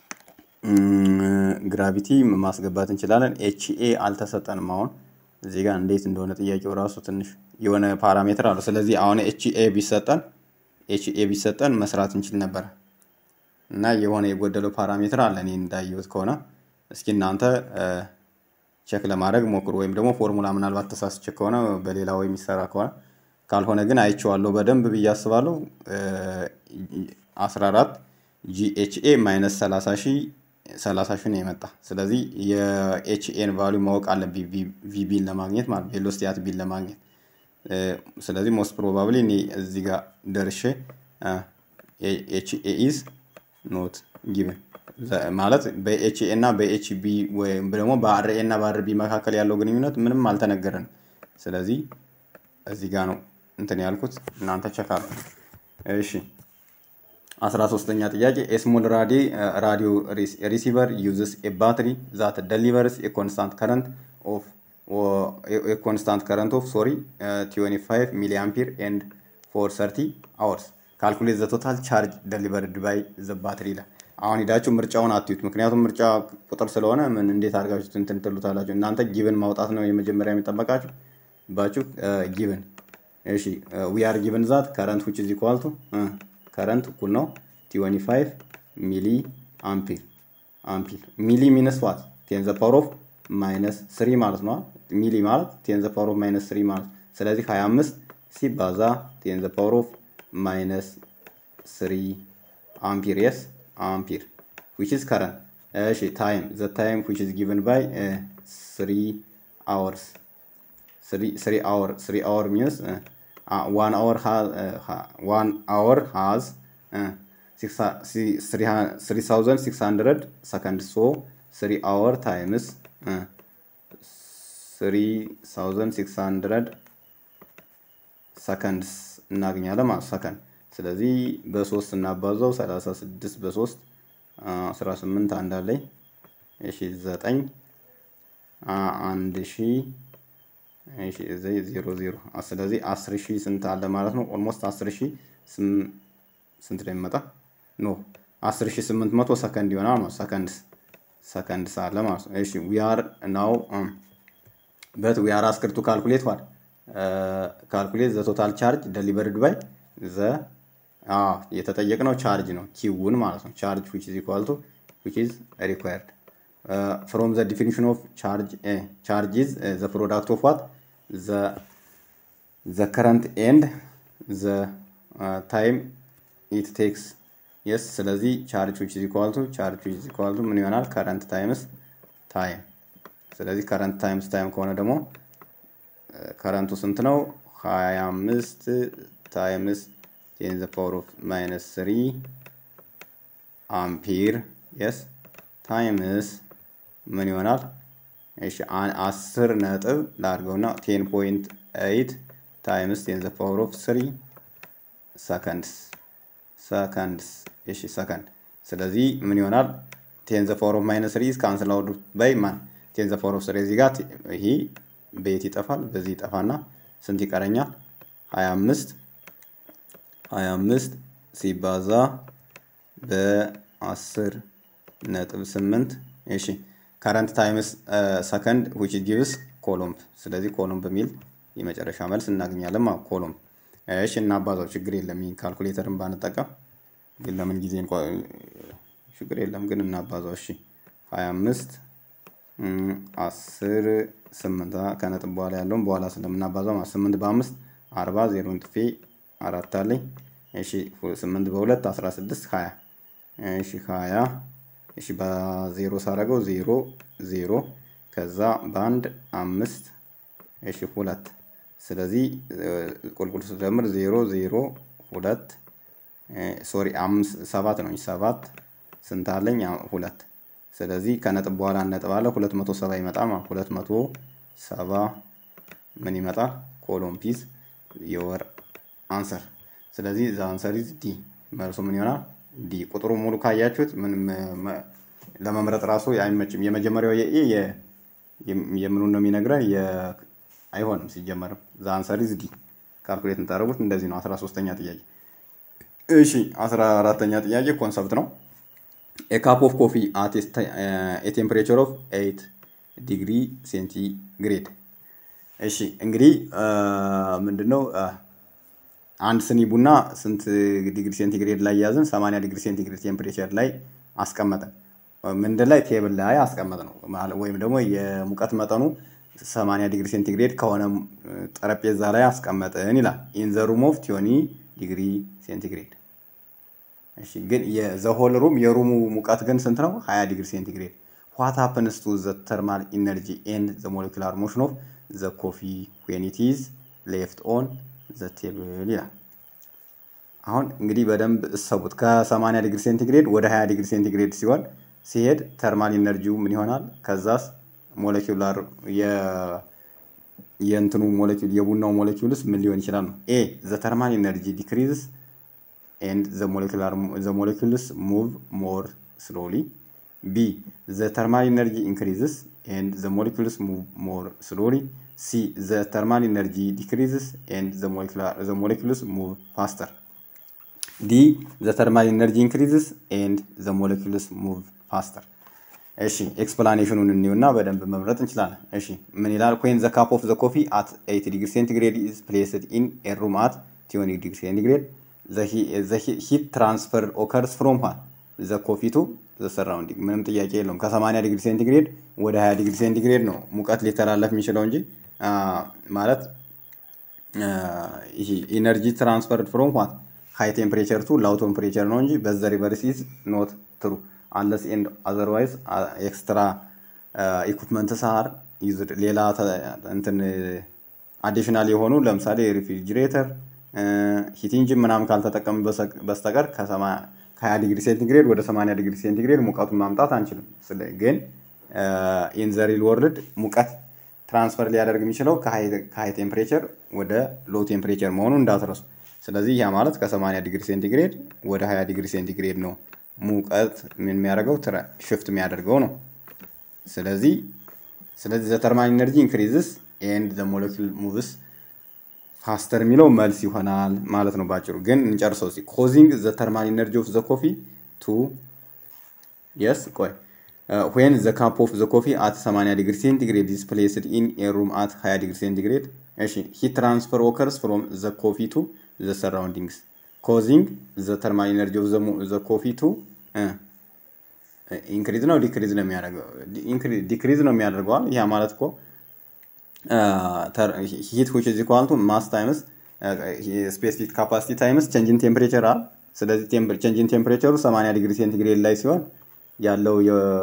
ግራቪቲ ማስገባት እንችላለን። ኤች ኤ አልተሰጠንም። አሁን እዚህ ጋር እንዴት እንደሆነ ጥያቄው ራሱ ትንሽ የሆነ ፓራሜትር አለው። ስለዚህ አሁን ኤች ኤ ቢሰጠን ኤች ኤ ቢሰጠን መስራት እንችል ነበር እና የሆነ የጎደለው ፓራሜትር አለ እኔ እንዳየሁት ከሆነ እስኪ እናንተ ቼክ ለማድረግ ሞክሩ። ወይም ደግሞ ፎርሙላ ምናልባት ተሳስቼ ከሆነ በሌላ ወይ የሚሰራ ከሆነ ካልሆነ ግን አይቼዋለሁ በደንብ ብዬ አስባለሁ። 14 ጂኤችኤ ማይነስ 30 ሺህ 30 ሺህ ነው የመጣ። ስለዚህ የኤችኤን ቫሉ ማወቅ አለብኝ ቪቢን ለማግኘት ማለት ቬሎሲቲ አት ቢን ለማግኘት። ስለዚህ ሞስት ፕሮባብሊ እኔ እዚህ ጋር ደርሼ ኤችኤ ኢዝ ኖት ጊቨን ማለት በኤችኤ እና በኤችቢ ወይም ደግሞ በአርኤ እና በአርቢ መካከል ያለው ግንኙነት ምንም አልተነገረንም። ስለዚህ እዚህ ጋር ነው እንትን ያልኩት እናንተ ቸክ አድርጉ። እሺ አስራ ሶስተኛ ጥያቄ ኤስሞል ራዲ ራዲዮ ሪሲቨር ዩዝስ ኤ ባትሪ ዛት ደሊቨርስ ኤ ኮንስታንት ከረንት ኦፍ ኤ ኮንስታንት ከረንት ኦፍ ሶሪ 25 ሚሊ አምፒር ኤንድ ፎር 30 አወርስ ካልኩሌት ዘ ቶታል ቻርጅ ደሊቨርድ ባይ ዘ ባትሪ ይላል። አሁን ሂዳችሁ ምርጫውን አትዩት፣ ምክንያቱም ምርጫ ቁጥር ስለሆነ ምን እንዴት አድርጋችሁ እንትን ትሉታላችሁ። እናንተ ጊቭን ማውጣት ነው የመጀመሪያ የሚጠበቃችሁ ባችሁ ጊቭን እሺ ዊ አር ጊቭን ዛት ከረንት ዊች ኢዝ ኢኳል ቱ ከረንት እኩል ነው 25 ሚሊ አምፒር አምፒር ሚሊ ሚነስ ዋት ቴን ዘ ፓወር ኦፍ ማይነስ ስሪ ማለት ነው። ሚሊ ማለት ቴን ዘ ፓወር ኦፍ ማይነስ ስሪ ማለት ስለዚህ 25 ሲባዛ ቴን ዘ ፓወር ኦፍ ማይነስ ስሪ አምፒር የስ አምፒር ዊች ኢዝ ከረንት እሺ ታይም ዘ ታይም ዊች ኢዝ ጊቨን ባይ ስሪ አወርስ three hour three hour means uh, uh, one hour has uh, one hour has uh, six three thousand six hundred seconds so three hour times uh, three thousand six hundred seconds እናገኛለን ማለት ሰከንድ ስለዚህ በሶስት እናባዛው ሰላሳ ስድስት በሶስት አስራ ስምንት አንድ አለኝ እሺ ዘጠኝ አንድ ሺህ እሺ እዚህ ዜሮ ዜሮ ስለዚህ አስር ሺህ ስንት አለ ማለት ነው? ኦልሞስት አስር ሺህ ስንት ላይ የሚመጣ ኖ አስር ሺህ ስምንት መቶ ሰከንድ ይሆናል ማለት ሰከንድስ ሰከንድስ አለ ማለት ነው። እሺ ዊ አር ናው በት ዊ አር አስክርቱ ካልኩሌት ዋት ካልኩሌት ዘ ቶታል ቻርጅ ደሊቨርድ ባይ ዘ የተጠየቅነው ቻርጅ ነው ኪውን ማለት ነው። ቻርጅ ዊች ኢዝ ኢኳል ቱ ዊች ኢዝ ሪኳየርድ uh, from the definition of charge uh, charge is uh, the product of what the the current and the uh, time it takes yes ስለዚህ ቻርጅ which is equal to charge which is equal to ምን ይሆናል current times time ስለዚህ current times time ከሆነ ደግሞ ከረንቱ ስንት ነው 25 ታይምስ ቴን ዘ ፓወር ኦፍ ማይነስ 3 አምፒር የስ ታይምስ ምን ይሆናል? እሺ አስር ነጥብ ላድርገውና ቴን ፖይንት ኤይት ታይምስ ቴን ዘ ፓወር ኦፍ ስሪ ሰከንድስ ሰከንድስ እሺ ሰከንድ። ስለዚህ ምን ይሆናል? ቴን ዘ ፓወር ኦፍ ማይነስ ስሪ ካንስል አውት ባይ ማን ቴን ዘ ፓወር ኦፍ ስሪ እዚህ ጋር ይሄ በየት ይጠፋል? በዚህ ይጠፋና ስንት ይቀረኛል? ሀያ አምስት ሀያ አምስት ሲባዛ በአስር ነጥብ ስምንት እሺ ከረንት ታይምስ ሰከንድ ዊች ጊቭስ ኮሎምብ። ስለዚህ ኮሎምብ በሚል የመጨረሻ መልስ እናገኛለን ማለት ኮሎምብ። እሺ እናባዛው፣ ችግር የለም። ይህን ካልኩሌተርን ባንጠቀም ግን ለምን ጊዜ ችግር የለም ግን እናባዛው። እሺ ሀያ አምስት አስር ስምንት ከነጥብ በኋላ ያለውን በኋላ ስለምናባዛው ማለት ስምንት በአምስት አርባ ዜሮን ጥፌ አራት አለኝ። እሺ ስምንት በሁለት አስራ ስድስት ሀያ እሺ ሀያ እሺ በዜሮ ሳረገው ዜሮ ዜሮ ከዛ በአንድ አምስት እሺ ሁለት ስለዚህ ቁልቁል ስደምር ዜሮ ዜሮ ሁለት ሶሪ አምስት ሰባት ነው ሰባት ስንት አለኝ ሁለት ስለዚህ ከነጥብ በኋላ ነጥብ አለ ሁለት መቶ ሰባ ይመጣል ማለት ሁለት መቶ ሰባ ምን ይመጣል ኮሎምፒስ የወር አንሰር ስለዚህ ዛ አንሰር ኢዝ ዲ መልሱ ምን ይሆናል ዲ ቁጥሩ ሙሉ ካያችሁት ምንም ለመምረጥ ራሱ አይመችም። የመጀመሪያው የኤ የምኑን ነው የሚነግረን አይሆንም ሲጀመርም። ዘ አንሰር ኢዝ ዲ ካልኩሌት የምታደርጉት እንደዚህ ነው። አስራ ሶስተኛ ጥያቄ። እሺ አስራ አራተኛ ጥያቄ ኮንሰፕት ነው። ኤ ካፕ ኦፍ ኮፊ አት ኤ ቴምፕሬቸር ኦፍ ኤይት ዲግሪ ሴንቲግሬድ። እሺ እንግዲህ ምንድነው አንድ ስኒ ቡና ስንት ዲግሪ ሴንቲግሬድ ላይ ያዝን? 80 ዲግሪ ሴንቲግሬድ ቴምፕሬቸር ላይ አስቀመጠን። ምንድን ላይ ቴብል ላይ አስቀመጥ ነው ወይም ደግሞ የሙቀት መጠኑ 80 ዲግሪ ሴንቲግሬድ ከሆነ ጠረጴዛ ላይ አስቀመጥን ይላል። ኢን ዘ ሩም ኦፍ ቲዮኒ ዲግሪ ሴንቲግሬድ እሺ ግን የዘሆል ሩም የሩሙ ሙቀት ግን ስንት ነው? 20 ዲግሪ ሴንቲግሬድ። ዋት ሀፕንስ ቱ ዘ ተርማል ኢነርጂ ኤንድ ዘ ሞለኪላር ሞሽን ኦፍ ዘ ኮፊ ዌን ኢት ኢዝ ሌፍት ኦን ዘ ቴብል ይላል። አሁን እንግዲህ በደንብ እሰቡት። ከ80 ዲግሪ ሴንቲግሬድ ወደ 20 ዲግሪ ሴንቲግሬድ ሲሆን ሲሄድ ተርማል ኢነርጂው ምን ይሆናል? ከዛስ ሞለኪላር የእንትኑ ሞለኪል የቡናው ሞለኪውልስ ምን ሊሆን ይችላል ነው። ኤ ዘ ተርማል ኢነርጂ ዲክሪዝስ ኤንድ ዘ ሞለኪላር ዘ ሞለኪውልስ ሙቭ ሞር ስሎሊ ቢ ዘ ተርማል ኢነርጂ ኢንክሪዝስ ኤንድ ዘ ሞለኪውልስ ሙቭ ሞር ስሎሊ ሲ ዘ ተርማል ኢነርጂ ዲክሪዝስ ኤንድ ዘ ሞለኪውልስ ሙቭ ፋስተር ዲ ዘ ተርማል ኢነርጂ ኢንክሪዝስ ኤንድ ዘ ሞለኪውልስ ሙቭ ፋስተር። እሺ ኤክስፕላኔሽኑን እንየውና በደንብ መምረጥ እንችላለን። እሺ ምን ይላል? ኩዌን ዘ ካፕ ኦፍ ዘ ኮፊ አት 80 ዲግሪ ሴንቲግሬድ ኢዝ ፕሌስድ ኢን ኤ ሩም አት 20 ዲግሪ ሴንቲግሬድ ዘ ሂት ትራንስፈር ኦከርስ ፍሮም ዋት ዘ ኮፊ ቱ ዘ ሰራውንዲንግ። ምንም ጥያቄ የለውም። ከ80 ዲግሪ ሴንቲግሬድ ወደ 20 ዲግሪ ሴንቲግሬድ ነው ሙቀት ሊተላለፍ የሚችለው እንጂ ማለት ይሄ ኢነርጂ ትራንስፈርድ ፍሮም ዋት ሃይ ቴምፕሬቸር ቱ ላው ቴምፕሬቸር ነው እንጂ በዘ ሪቨርስ ኢዝ ኖት ትሩ አንለስ ኤንድ አዘርዋይዝ ኤክስትራ ኢኩፕመንትስ አር ዩዝድ ሌላ እንትን አዲሽናል የሆኑ ለምሳሌ ሪፍሪጅሬተር ሂት ኢንጂን ምናምን ካልተጠቀሙ በስተቀር ከ20 ዲግሪ ሴንቲግሬድ ወደ 80 ዲግሪ ሴንቲግሬድ ሙቀቱን ማምጣት አንችልም። ግን ኢን ዘ ሪል ወርልድ ሙቀት ትራንስፈር ሊያደርግ የሚችለው ከሃይ ቴምፕሬቸር ወደ ሎ ቴምፕሬቸር መሆኑን እንዳትረሱ። ስለዚህ ያ ማለት ከ80 ዲግሪ ሴንቲግሬድ ወደ 20 ዲግሪ ሴንቲግሬድ ነው ሙቀት ምን የሚያደርገው ሽፍት የሚያደርገው ነው። ስለዚህ ስለዚህ ዘ ተርማል ኢነርጂ ኢንክሪዝስ ኤንድ ዘ ሞለኪል ሙቭስ ፋስተር የሚለው መልስ ይሆናል ማለት ነው ባጭሩ። ግን እንጨርሰው ሲ ኮዚንግ ዘ ተርማል ኢነርጂ ኦፍ ዘ ኮፊ ቱ የስ ቆይ ዌን ዘ ካፕ ኦፍ ዘ ኮፊ አት 80 ዲግሪ ሴንቲግሬድ ኢዝ ፕሌስድ ኢን ኤ ሩም አት 20 ዲግሪ ሴንቲግሬድ እሺ ሂት ትራንስፈር ኦከርስ ፍሮም ዘ ኮፊ ቱ ዘ ሰራውንዲንግስ ኮዚንግ ዘ ተርማል ኢነርጂ ኦፍ ዘ ኮፊ ቱ ኢንክሪዝ ነው ዲክሪዝ ነው የሚያደርገው ዲክሪዝ ነው የሚያደርገዋል። ያ ማለት እኮ ሂት ዊች ኢዝ ኢኳል ቱ ማስ ታይምስ ስፔሲፊክ ካፓሲቲ ታይምስ ቼንጅን ቴምፕሬቸር አል። ስለዚህ ቼንጅን ቴምፕሬቸሩ 80 ዲግሪ ሴንቲግሬድ ላይ ሲሆን ያለው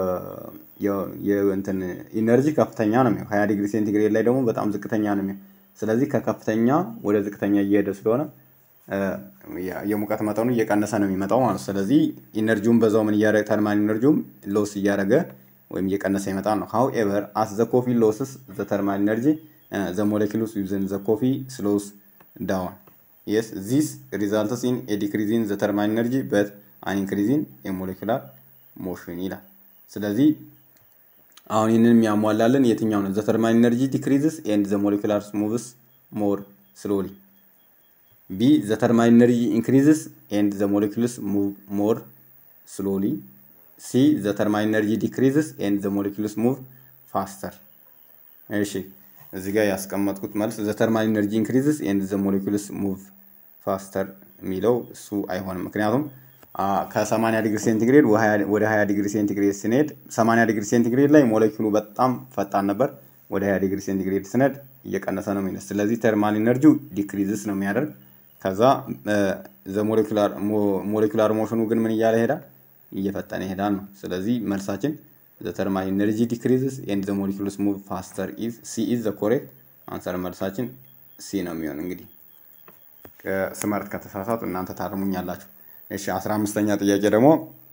የእንትን ኢነርጂ ከፍተኛ ነው የሚሆን። 20 ዲግሪ ሴንቲግሬድ ላይ ደግሞ በጣም ዝቅተኛ ነው የሚሆን። ስለዚህ ከከፍተኛ ወደ ዝቅተኛ እየሄደ ስለሆነ የሙቀት መጠኑ እየቀነሰ ነው የሚመጣው ማለት ነው። ስለዚህ ኢነርጂውን በዛው ምን እያደረገ ተርማል ኢነርጂውም ሎስ እያደረገ ወይም እየቀነሰ ይመጣል ነው። ሃው ኤቨር አስ ዘ ኮፊ ሎስስ ዘ ተርማል ኢነርጂ ዘ ሞለኪሉስ ዊዝን ዘ ኮፊ ስሎስ ዳውን የስ ዚስ ሪዛልትስ ኢን ኤ ዲክሪዝ ኢን ዘ ተርማል ኢነርጂ በት አን ኢንክሪዝ ኢን ኤ ሞለኪላር ሞሽን ይላል። ስለዚህ አሁን ይህንን የሚያሟላልን የትኛው ነው? ዘ ተርማል ኢነርጂ ዲክሪዝስ ኤንድ ዘ ሞለኪላር ሙቭስ ሞር ስሎሊ ቢ ዘ ተርማል ኢነርጂ ኢንክሪዝስ ኤንድ ዘ ሞለኪልስ ሙቭ ሞር ስሎሊ ሲ ዘ ተርማል ኢነርጂ ዲክሪዝስ ኤንድ ዘ ሞለኪልስ ሙቭ ፋስተር። እሺ እዚህ ጋር ያስቀመጥኩት መልስ ዘ ተርማል ኢነርጂ ኢንክሪዝስ ኤንድ ዘ ሞለኪልስ ሙቭ ፋስተር የሚለው እሱ አይሆንም። ምክንያቱም ከ80 ዲግሪ ሴንቲግሬድ ወደ 20 ዲግሪ ሴንቲግሬድ ስንሄድ 80 ዲግሪ ሴንቲግሬድ ላይ ሞለኪሉ በጣም ፈጣን ነበር። ወደ 20 ዲግሪ ሴንቲግሬድ ስንሄድ እየቀነሰ ነው የሚነስ። ስለዚህ ተርማል ኢነርጂው ዲክሪዝስ ነው የሚያደርግ ከዛ ሞሌኩላር ሞሽኑ ግን ምን እያለ ይሄዳል? እየፈጠነ ይሄዳል ነው። ስለዚህ መልሳችን ዘ ተርማል ኢነርጂ ዲክሪዝስ ኤንድ ዘ ሞሊኩልስ ሙቭ ፋስተር ኢዝ ሲ ኢዝ ዘ ኮሬክት አንሰር። መልሳችን ሲ ነው የሚሆን። እንግዲህ ስመርት ከተሳሳቱ እናንተ ታርሙኛላችሁ። እሺ አስራ አምስተኛ ጥያቄ ደግሞ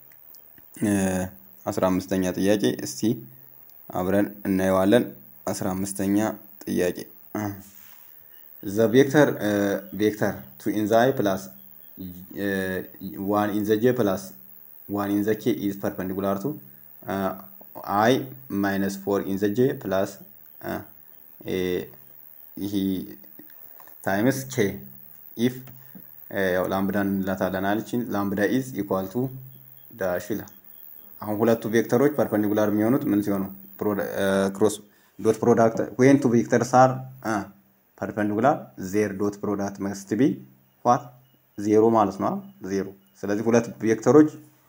አስራ አምስተኛ ጥያቄ እስቲ አብረን እናየዋለን። አስራ አምስተኛ ጥያቄ the vector uh, vector 2 in the i plus uh, 1 in the j plus 1 in the k is perpendicular to uh, i minus 4 in the j plus uh, a, he times k if ያው ላምብዳን እንላታለን አለችን ላምብዳ ኢዝ ኢኳል ቱ ዳሽ ይላል። አሁን ሁለቱ ቬክተሮች ፐርፐንዲኩላር የሚሆኑት ምን ሲሆኑ ክሮስ ዶት ፕሮዳክት ዌን ቱ ቬክተርስ አር ፐርፐንዲኩላር ዜር ዶት ፕሮዳክት መስት ቢ ዋት ዜሮ ማለት ነው ዜሮ። ስለዚህ ሁለት ቬክተሮች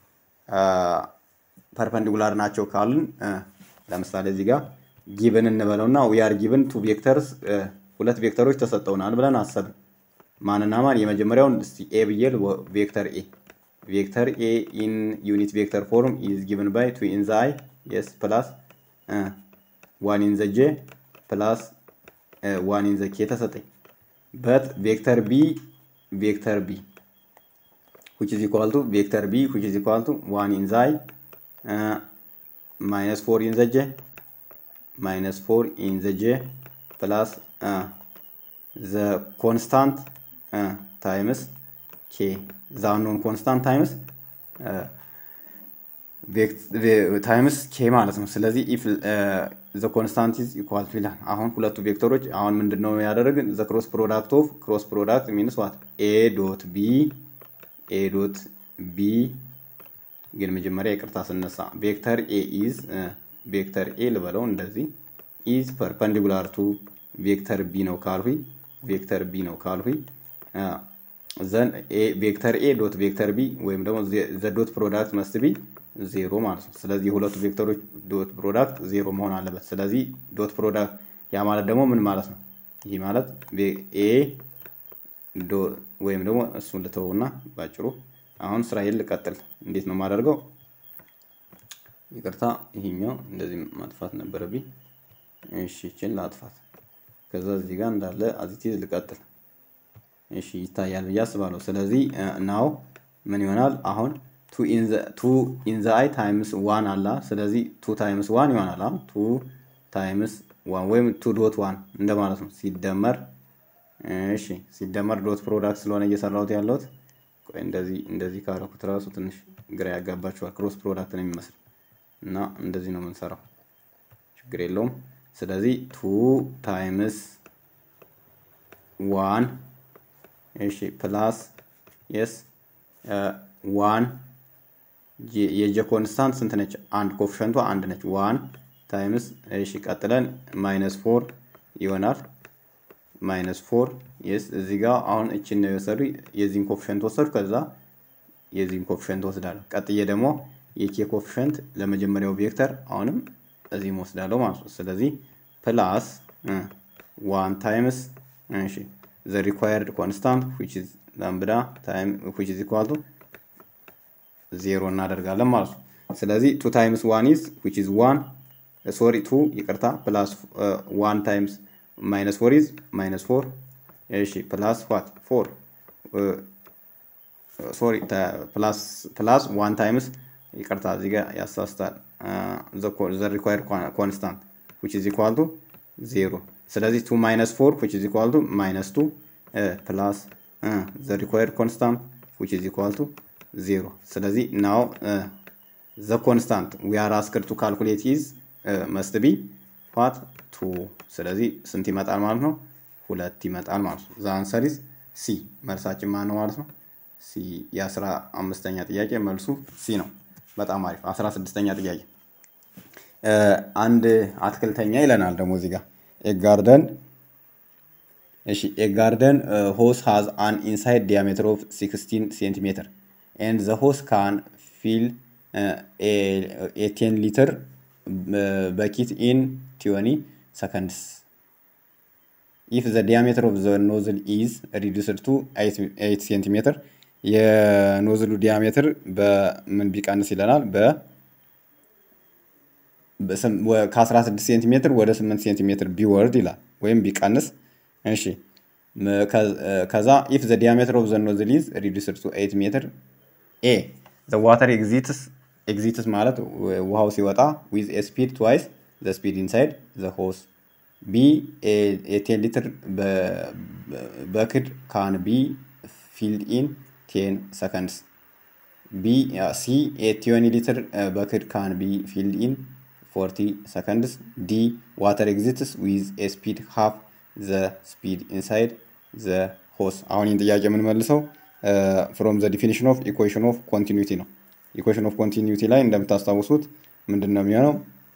ፐርፐንዲኩላር ናቸው ካልን ለምሳሌ እዚህ ጋር ጊብን እንበለውና ዊአር ጊብን ቱ ቬክተርስ ሁለት ቬክተሮች ተሰጠውናል ብለን አሰብን። ማንና ማን? የመጀመሪያውን እስቲ ኤ ብዬ ቬክተር ኤ ቬክተር ኤ ኢን ዩኒት ቬክተር ፎርም ኢዝ ጊቨን ባይ ቱ ኢን ዘ አይ የስ ፕላስ ዋን ኢን ዘ ጄ ፕላስ ዋን ኢን ዘ ኬ ተሰጠኝ በት ቬክተር ቢ ቬክተር ቢ which is equal to vector b which is equal to 1 in the i uh, minus 4 in the j minus 4 in the j plus uh, the constant uh, times k the unknown constant times uh, ታይምስ ኬ ማለት ነው። ስለዚህ ኢፍ ዘ ኮንስታንት ኢዝ ኢኳል ቱ ይላል። አሁን ሁለቱ ቬክተሮች አሁን ምንድን ነው ያደረግን? ዘ ክሮስ ፕሮዳክት ኦፍ ክሮስ ፕሮዳክት ሚንስ ዋት ኤ ዶት ቢ ኤ ዶት ቢ ግን መጀመሪያ ይቅርታ ስነሳ ቬክተር ኤ ኢዝ ቬክተር ኤ ልበለው እንደዚህ ኢዝ ፐርፐንዲኩላር ቱ ቬክተር ቢ ነው ካልሁኝ ቬክተር ቢ ነው ካልሁኝ ዘን ቬክተር ኤ ዶት ቬክተር ቢ ወይም ደግሞ ዘ ዶት ፕሮዳክት መስት ቢ ዜሮ ማለት ነው። ስለዚህ የሁለቱ ቬክተሮች ዶት ፕሮዳክት ዜሮ መሆን አለበት። ስለዚህ ዶት ፕሮዳክት ያ ማለት ደግሞ ምን ማለት ነው? ይህ ማለት ኤ ወይም ደግሞ እሱን ልተውና ባጭሩ አሁን ስራዬን ልቀጥል። እንዴት ነው የማደርገው? ይቅርታ ይሄኛው እንደዚህ ማጥፋት ነበረብኝ። እሺ ይችን ላጥፋት። ከዛ እዚህ ጋር እንዳለ አዚቲዝ ልቀጥል። እሺ ይታያል ብዬ አስባለሁ። ስለዚህ ናው ምን ይሆናል አሁን ቱ ኢን ዘ አይ ታይምስ ዋን አላ። ስለዚህ ቱ ታይምስ ዋን ይሆናል። አሁን ቱ ታይምስ ዋን ወይም ቱ ዶት ዋን እንደማለት ነው ሲደመር እሺ ሲደመር ዶት ፕሮዳክት ስለሆነ እየሰራሁት ያለሁት ቆይ እንደዚህ እንደዚህ ካረኩት ራሱ ትንሽ ግራ ያጋባችኋል። ክሮስ ፕሮዳክት ነው የሚመስል እና እንደዚህ ነው የምንሰራው፣ ችግር የለውም። ስለዚህ ቱ ታይምስ ዋን እሺ ፕላስ የስ ዋን የጀ ኮንስታንት ስንት ነች? አንድ ኮፍሸንቷ አንድ ነች። ዋን ታይምስ እሺ ቀጥለን ማይነስ ፎር ይሆናል ማይነስ ፎር የስ እዚህ ጋር አሁን እችን ነው የወሰዱ የዚህን ኮፊሽንት ወሰዱ። ከዛ የዚህን ኮፊሽንት ወስዳለሁ። ቀጥዬ ደግሞ የኬ ኮፊሽንት ለመጀመሪያው ቬክተር አሁንም እዚህም ወስዳለሁ ማለት ነው። ስለዚህ ፕላስ ዋን ታይምስ እሺ ዘ ሪኳየርድ ኮንስታንት ዊች ኢዝ ላምብዳ ታይም ዊች ኢዝ ኢኳል ቱ ዜሮ እናደርጋለን ማለት ነው። ስለዚህ ቱ ታይምስ ዋን ኢዝ ዊች ኢዝ ዋን ሶሪ ቱ ይቅርታ ፕላስ ዋን ታይምስ ማይነስ ፎር ኢዝ ማይነስ ፎር እሺ ፕላስ ዋት ፎር ሶሪ ፕላስ ዋን ታይምስ ይቅርታ እዚህ ጋር ያሳስታል ዘ ሪኳየርድ ኮንስታንት ዊች ኢዝ ኢኳል ቱ ዜሮ ስለዚህ ቱ ማይነስ ፎር ዊች ኢዝ ኢኳል ቱ ማይነስ ቱ ፕላስ ዘ ሪኳየርድ ኮንስታንት ዊች ኢዝ ኢኳል ቱ ዜሮ ስለዚህ ናው ዘ ኮንስታንት ዊ አር አስክድ ቱ ካልኩሌት ኢዝ መስት ቢ ዋት ቱ ስለዚህ ስንት ይመጣል ማለት ነው? ሁለት ይመጣል ማለት ነው። ዘ አንሰር ኢዝ ሲ መልሳችን ማን ነው ማለት ነው? ሲ የአስራ አምስተኛ ጥያቄ መልሱ ሲ ነው። በጣም አሪፍ። አስራ ስድስተኛ ጥያቄ አንድ አትክልተኛ ይለናል ደግሞ እዚህ ጋር ኤጋርደን እሺ ኤጋርደን ሆስ ሃዝ አን ኢንሳይድ ዲያሜትር ኦፍ 16 ሴንቲሜትር ኤንድ ዘ ሆስ ካን ፊል ኤ ቴን ሊትር በኪት ኢን ቲዮኒ ሰከንድስ ኢፍ ዘ ዲያሜትር ኦፍ ዘ ኖዝል ኢዝ ሪዱስድ ቱ 8 ሴንቲሜትር የኖዝሉ ዲያሜትር በምን ቢቀንስ ይለናል በ ከ16 ሴንቲሜትር ወደ 8 ሴንቲሜትር ቢወርድ ይላል ወይም ቢቀንስ እሺ ከዛ ኢፍ ዘ ዲያሜትር ኦፍ ዘ ኖዝል ኢዝ ሪዱስድ ቱ 8 ሜትር ኤ ዘ ዋተር ኤግዚትስ ኤግዚትስ ማለት ውሃው ሲወጣ ዊዝ ኤ ስፒድ ትዋይስ ዘ ስፒድ ኢንሳይድ ዘ ሆስ ቢ ኤቴን ሊትር በክድ ካን ቢ ፊልድ ኢን ቴን ሰከንድስ ቢ ሲ ኤቲዮኒ ሊትር በክድ ካን ቢ ፊልድ ኢን ፎርቲ ሰከንድስ ዲ ዋተር ኤግዚትስ ዊዝ ኤ ስፒድ ሃፍ ዘ ስፒድ ኢንሳይድ ዘ ሆስ አሁን ይህን ጥያቄ የምንመልሰው ፍሮም ዘ ዲፊኒሽን ኦፍ ኢኩዌሽን ኦፍ ኮንቲኒቲ ነው ኢኩዌሽን ኦፍ ኮንቲኒቲ ላይ እንደምታስታውሱት ምንድን ነው የሚሆነው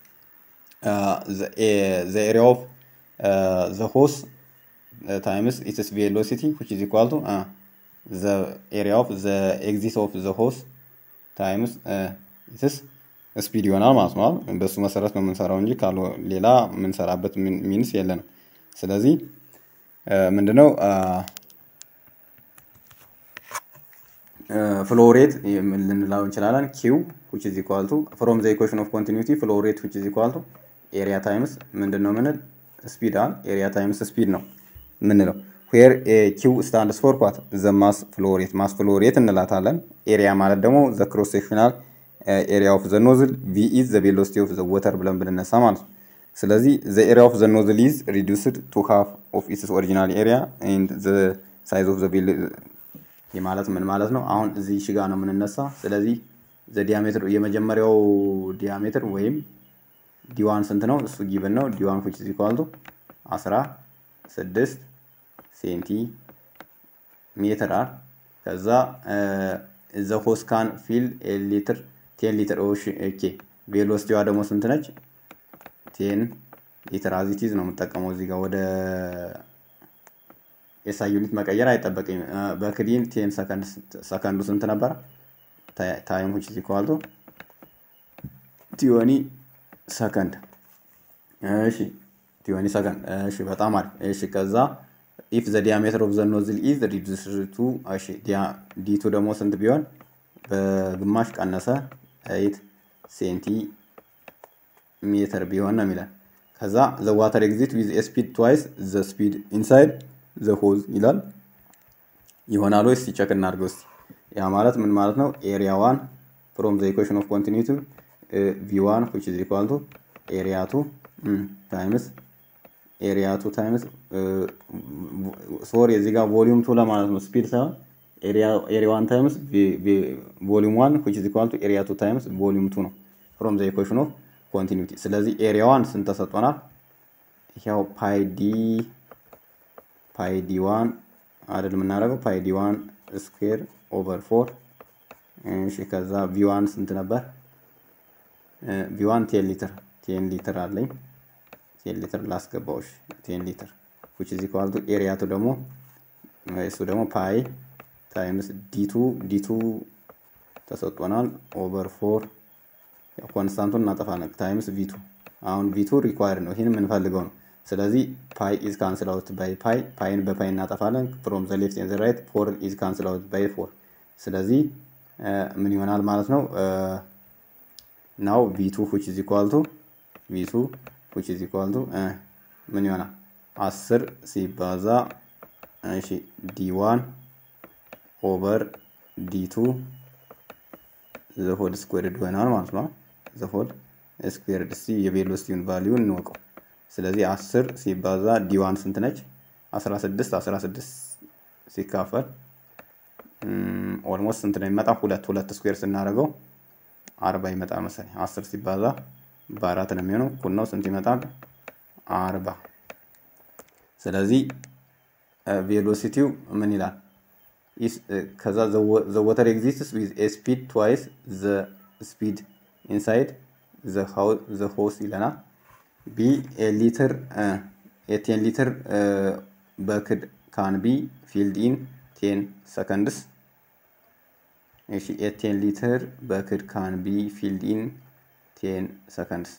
ዘ ኤሪያ ኦፍ ዘ ሆስ ታይምስ ኢትስ ቬሎሲቲ ዊች ኢዝ ኢኳል ቱ ዘ ኤሪያ ኦፍ ዘ ኤግዚት ኦፍ ዘ ሆስ ታይምስ ኢትስ ስፒድ ይሆናል ማለት ነው። በሱ መሰረት ነው የምንሰራው እንጂ ካለ ሌላ የምንሰራበት ሚንስ የለንም። ስለዚህ ምንድነው ፍሎ ሬት ልንለው እንችላለን። ኪው ዊች ኢዝ ኢኳል ቱ ፍሮም ዘ ኢኩዌሽን ኦፍ ኮንቲኒቲ ፍሎ ሬት ዊች ኢዝ ኢኳል ቱ ኤሪያ ታይምስ ምንድን ነው ምንል ስፒድ አል ኤሪያ ታይምስ ስፒድ ነው ምንለው። ዌር ኪው ስታንድስ ፎር ኳት ዘ ማስ ፍሎ ሬት ማስ ፍሎ ሬት እንላታለን። ኤሪያ ማለት ደግሞ ዘ ክሮስ ሴክሽናል ኤሪያ ኦፍ ዘ ኖዝል ቪ ኢዝ ዘ ቬሎሲቲ ኦፍ ዘ ወተር ብለን ብንነሳ ማለት ነው። ስለዚህ ዘ ኤሪያ ኦፍ ዘ ኖዝል ኢዝ ሪዱስድ ቱ ሃፍ ኦፍ ኢትስ ኦሪጂናል ኤሪያ ኤንድ ዘ ሳይዝ ኦፍ ዘ ይህ ማለት ምን ማለት ነው? አሁን እዚህ ሽጋ ነው የምንነሳ። ስለዚህ ዘ ዲያሜትር የመጀመሪያው ዲያሜትር ወይም ዲዋን ስንት ነው? እሱ ጊብን ነው። ዲዋን ዊች ኢዝ ኢኳል ቱ አስራ ስድስት ሴንቲ ሜትር አር ከዛ ዘ ሆስ ካን ፊል ሊትር ቴን ሊትር ኦኬ ቬሎሲቲዋ ደግሞ ስንት ነች? ቴን ሊትር አዚቲዝ ነው የምጠቀመው እዚህ ጋር ወደ ኤስአይ ዩኒት መቀየር አይጠበቅም። በክዲን ቴን ሰከንዱ ስንት ነበረ? ታይም ዊች ኢዝ ኢኳል ቱ ቲዮኒ ሰከንድ። እሺ ቲዮኒ ሰከንድ። እሺ በጣም አሪፍ። እሺ ከዛ ኢፍ ዘ ዲያሜትር ኦፍ ዘ ኖዝል ኢዝ ሪዱስድ ቱ እሺ ዲቱ ደግሞ ስንት ቢሆን በግማሽ ቀነሰ ኤይት ሴንቲ ሜትር ቢሆን ነው የሚለን። ከዛ ዘ ዋተር ኤግዚት ዊዝ ስፒድ ትዋይስ ዘ ስፒድ ኢንሳይድ ዘ ሆዝ ይላል። ይሆናል ወይስ ሲቸክ እናድርገው እስቲ። ያ ማለት ምን ማለት ነው? ኤሪያ ዋን ፍሮም ዘ ኢኩዌሽን ኦፍ ኮንቲኒቲ ቪ ዋን ዊች ኢዝ ኢኳል ቱ ኤሪያ ቱ ታይምስ ኤሪያ ቱ ታይምስ ሶሪ እዚህ ጋር ቮሊዩም ቱ ለማለት ነው ስፒድ ሳይሆን ኤሪያ ዋን ታይምስ ቮሊዩም ዋን ዊች ኢዝ ኢኳል ቱ ኤሪያ ቱ ታይምስ ቮሊዩም ቱ ነው ፍሮም ዘ ኢኩዌሽን ኦፍ ኮንቲኒቲ። ስለዚህ ኤሪያ ዋን ስንት ተሰጥቶናል? ያው ፓይ ዲ ፓይ ዲ ዋን አይደል የምናደርገው ፓይ ዲ ዋን ስኩዌር ኦቨር ፎር እሺ ከዛ ቪ ዋን ስንት ነበር? ቪ ዋን ቴን ሊትር ቴን ሊትር አለኝ ቴን ሊትር ላስገባዎች ቴን ሊትር ዊች ኢዝ ኢኳል ቱ ኤሪያ ቱ ደግሞ እሱ ደግሞ ፓይ ታይምስ ዲቱ ዲቱ ተሰጥቶናል ኦቨር ፎር ኮንስታንቱን እናጠፋለን ታይምስ ቪቱ አሁን ቪቱ ሪኳየርድ ነው ይህን የምንፈልገው ነው ስለዚህ ፓይ ኢዝ ካንስል አውት ባይ ፓይ ፓይን በፓይ እናጠፋለን ፍሮም ዘ ሌፍት ኤንድ ራይት ፎር ኢዝ ካንስል አውት ባይ ፎር ስለዚህ ምን ይሆናል ማለት ነው ናው ቪቱ ዊች ኢዝ ኢኳል ቱ ቪቱ ዊች ኢዝ ኢኳል ቱ ምን ይሆናል አስር ሲባዛ እሺ ዲ ዋን ኦቨር ዲ ቱ ዘሆድ ስኩዌርድ ይሆናል ማለት ነው ዘሆድ ስኩዌርድ እስቲ የቬሎሲቲውን ቫሊዩ እንወቀው ስለዚህ 10 ሲባዛ ዲዋን ስንት ነች? 16 16 ሲካፈል ኦልሞስት ስንት ነው የሚመጣ? ሁለት ሁለት ስኩዌር ስናደርገው አርባ ይመጣል መሰለኝ። 10 ሲባዛ በአራት ነው የሚሆነው። እኩል ነው ስንት ይመጣል? አርባ ስለዚህ ቬሎሲቲው ምን ይላል? ከዛ ዘ ወተር ኤግዚስትስ ዊዝ ኤ ስፒድ ትዋይስ ዘ ስፒድ ኢንሳይድ ዘ ሆስ ይለናል። ቢ ሊትር የቴን ሊትር በክድ ካን ቢ ፊልድ ኢን ቴን ሰከንድስ እሺ የቴን ሊትር በክድ ካን ቢ ፊልድ ኢን ቴን ሰከንድስ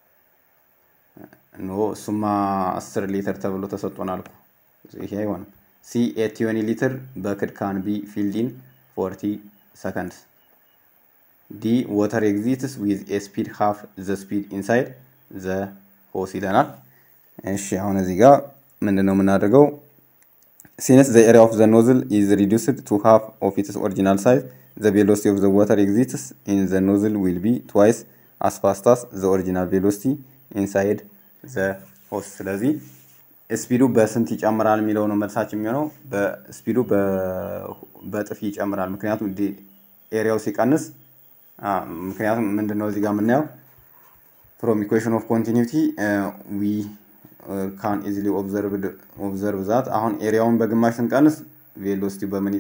ኖ እሱማ አስር ሊትር ተብሎ ተሰጥቶናል እኮ ይሄ አይሆንም ሲ የቲዮኒ ሊትር በክድ ካን ቢ ፊልድ ኢን ፎርቲ ሰከንድስ ዲ ወተር ኤግዚትስ ዊዝ ኤ ስፒድ ሃፍ ዘ ስፒድ ኢንሳይድ ዘ ሆስ ይለናል። እሺ አሁን እዚህ ጋር ምንድን ነው የምናደርገው? ሲንስ ዘ ኤሪያ ኦፍ ዘ ኖዝል ኢዝ ሪዱስድ ቱ ሃፍ ኦፍ ኢትስ ኦሪጂናል ሳይዝ ዘ ቬሎሲቲ ኦፍ ዘ ዋተር ኤግዚትስ ኢን ዘ ኖዝል ዊል ቢ ትዋይስ አስ ፋስት አስ ዘ ኦሪጂናል ቬሎሲቲ ኢንሳይድ ዘ ሆስ። ስለዚህ ስፒዱ በስንት ይጨምራል የሚለው ነው መልሳችን የሚሆነው። በስፒዱ በጥፊ ይጨምራል። ምክንያቱም ኤሪያው ሲቀንስ ምክንያቱም ምንድን ነው እዚህ ጋር የምናየው from equation of continuity uh, we uh, can easily observe observe that አሁን ኤሪያውን በግማሽ ስንቀንስ ቬሎሲቲው በምን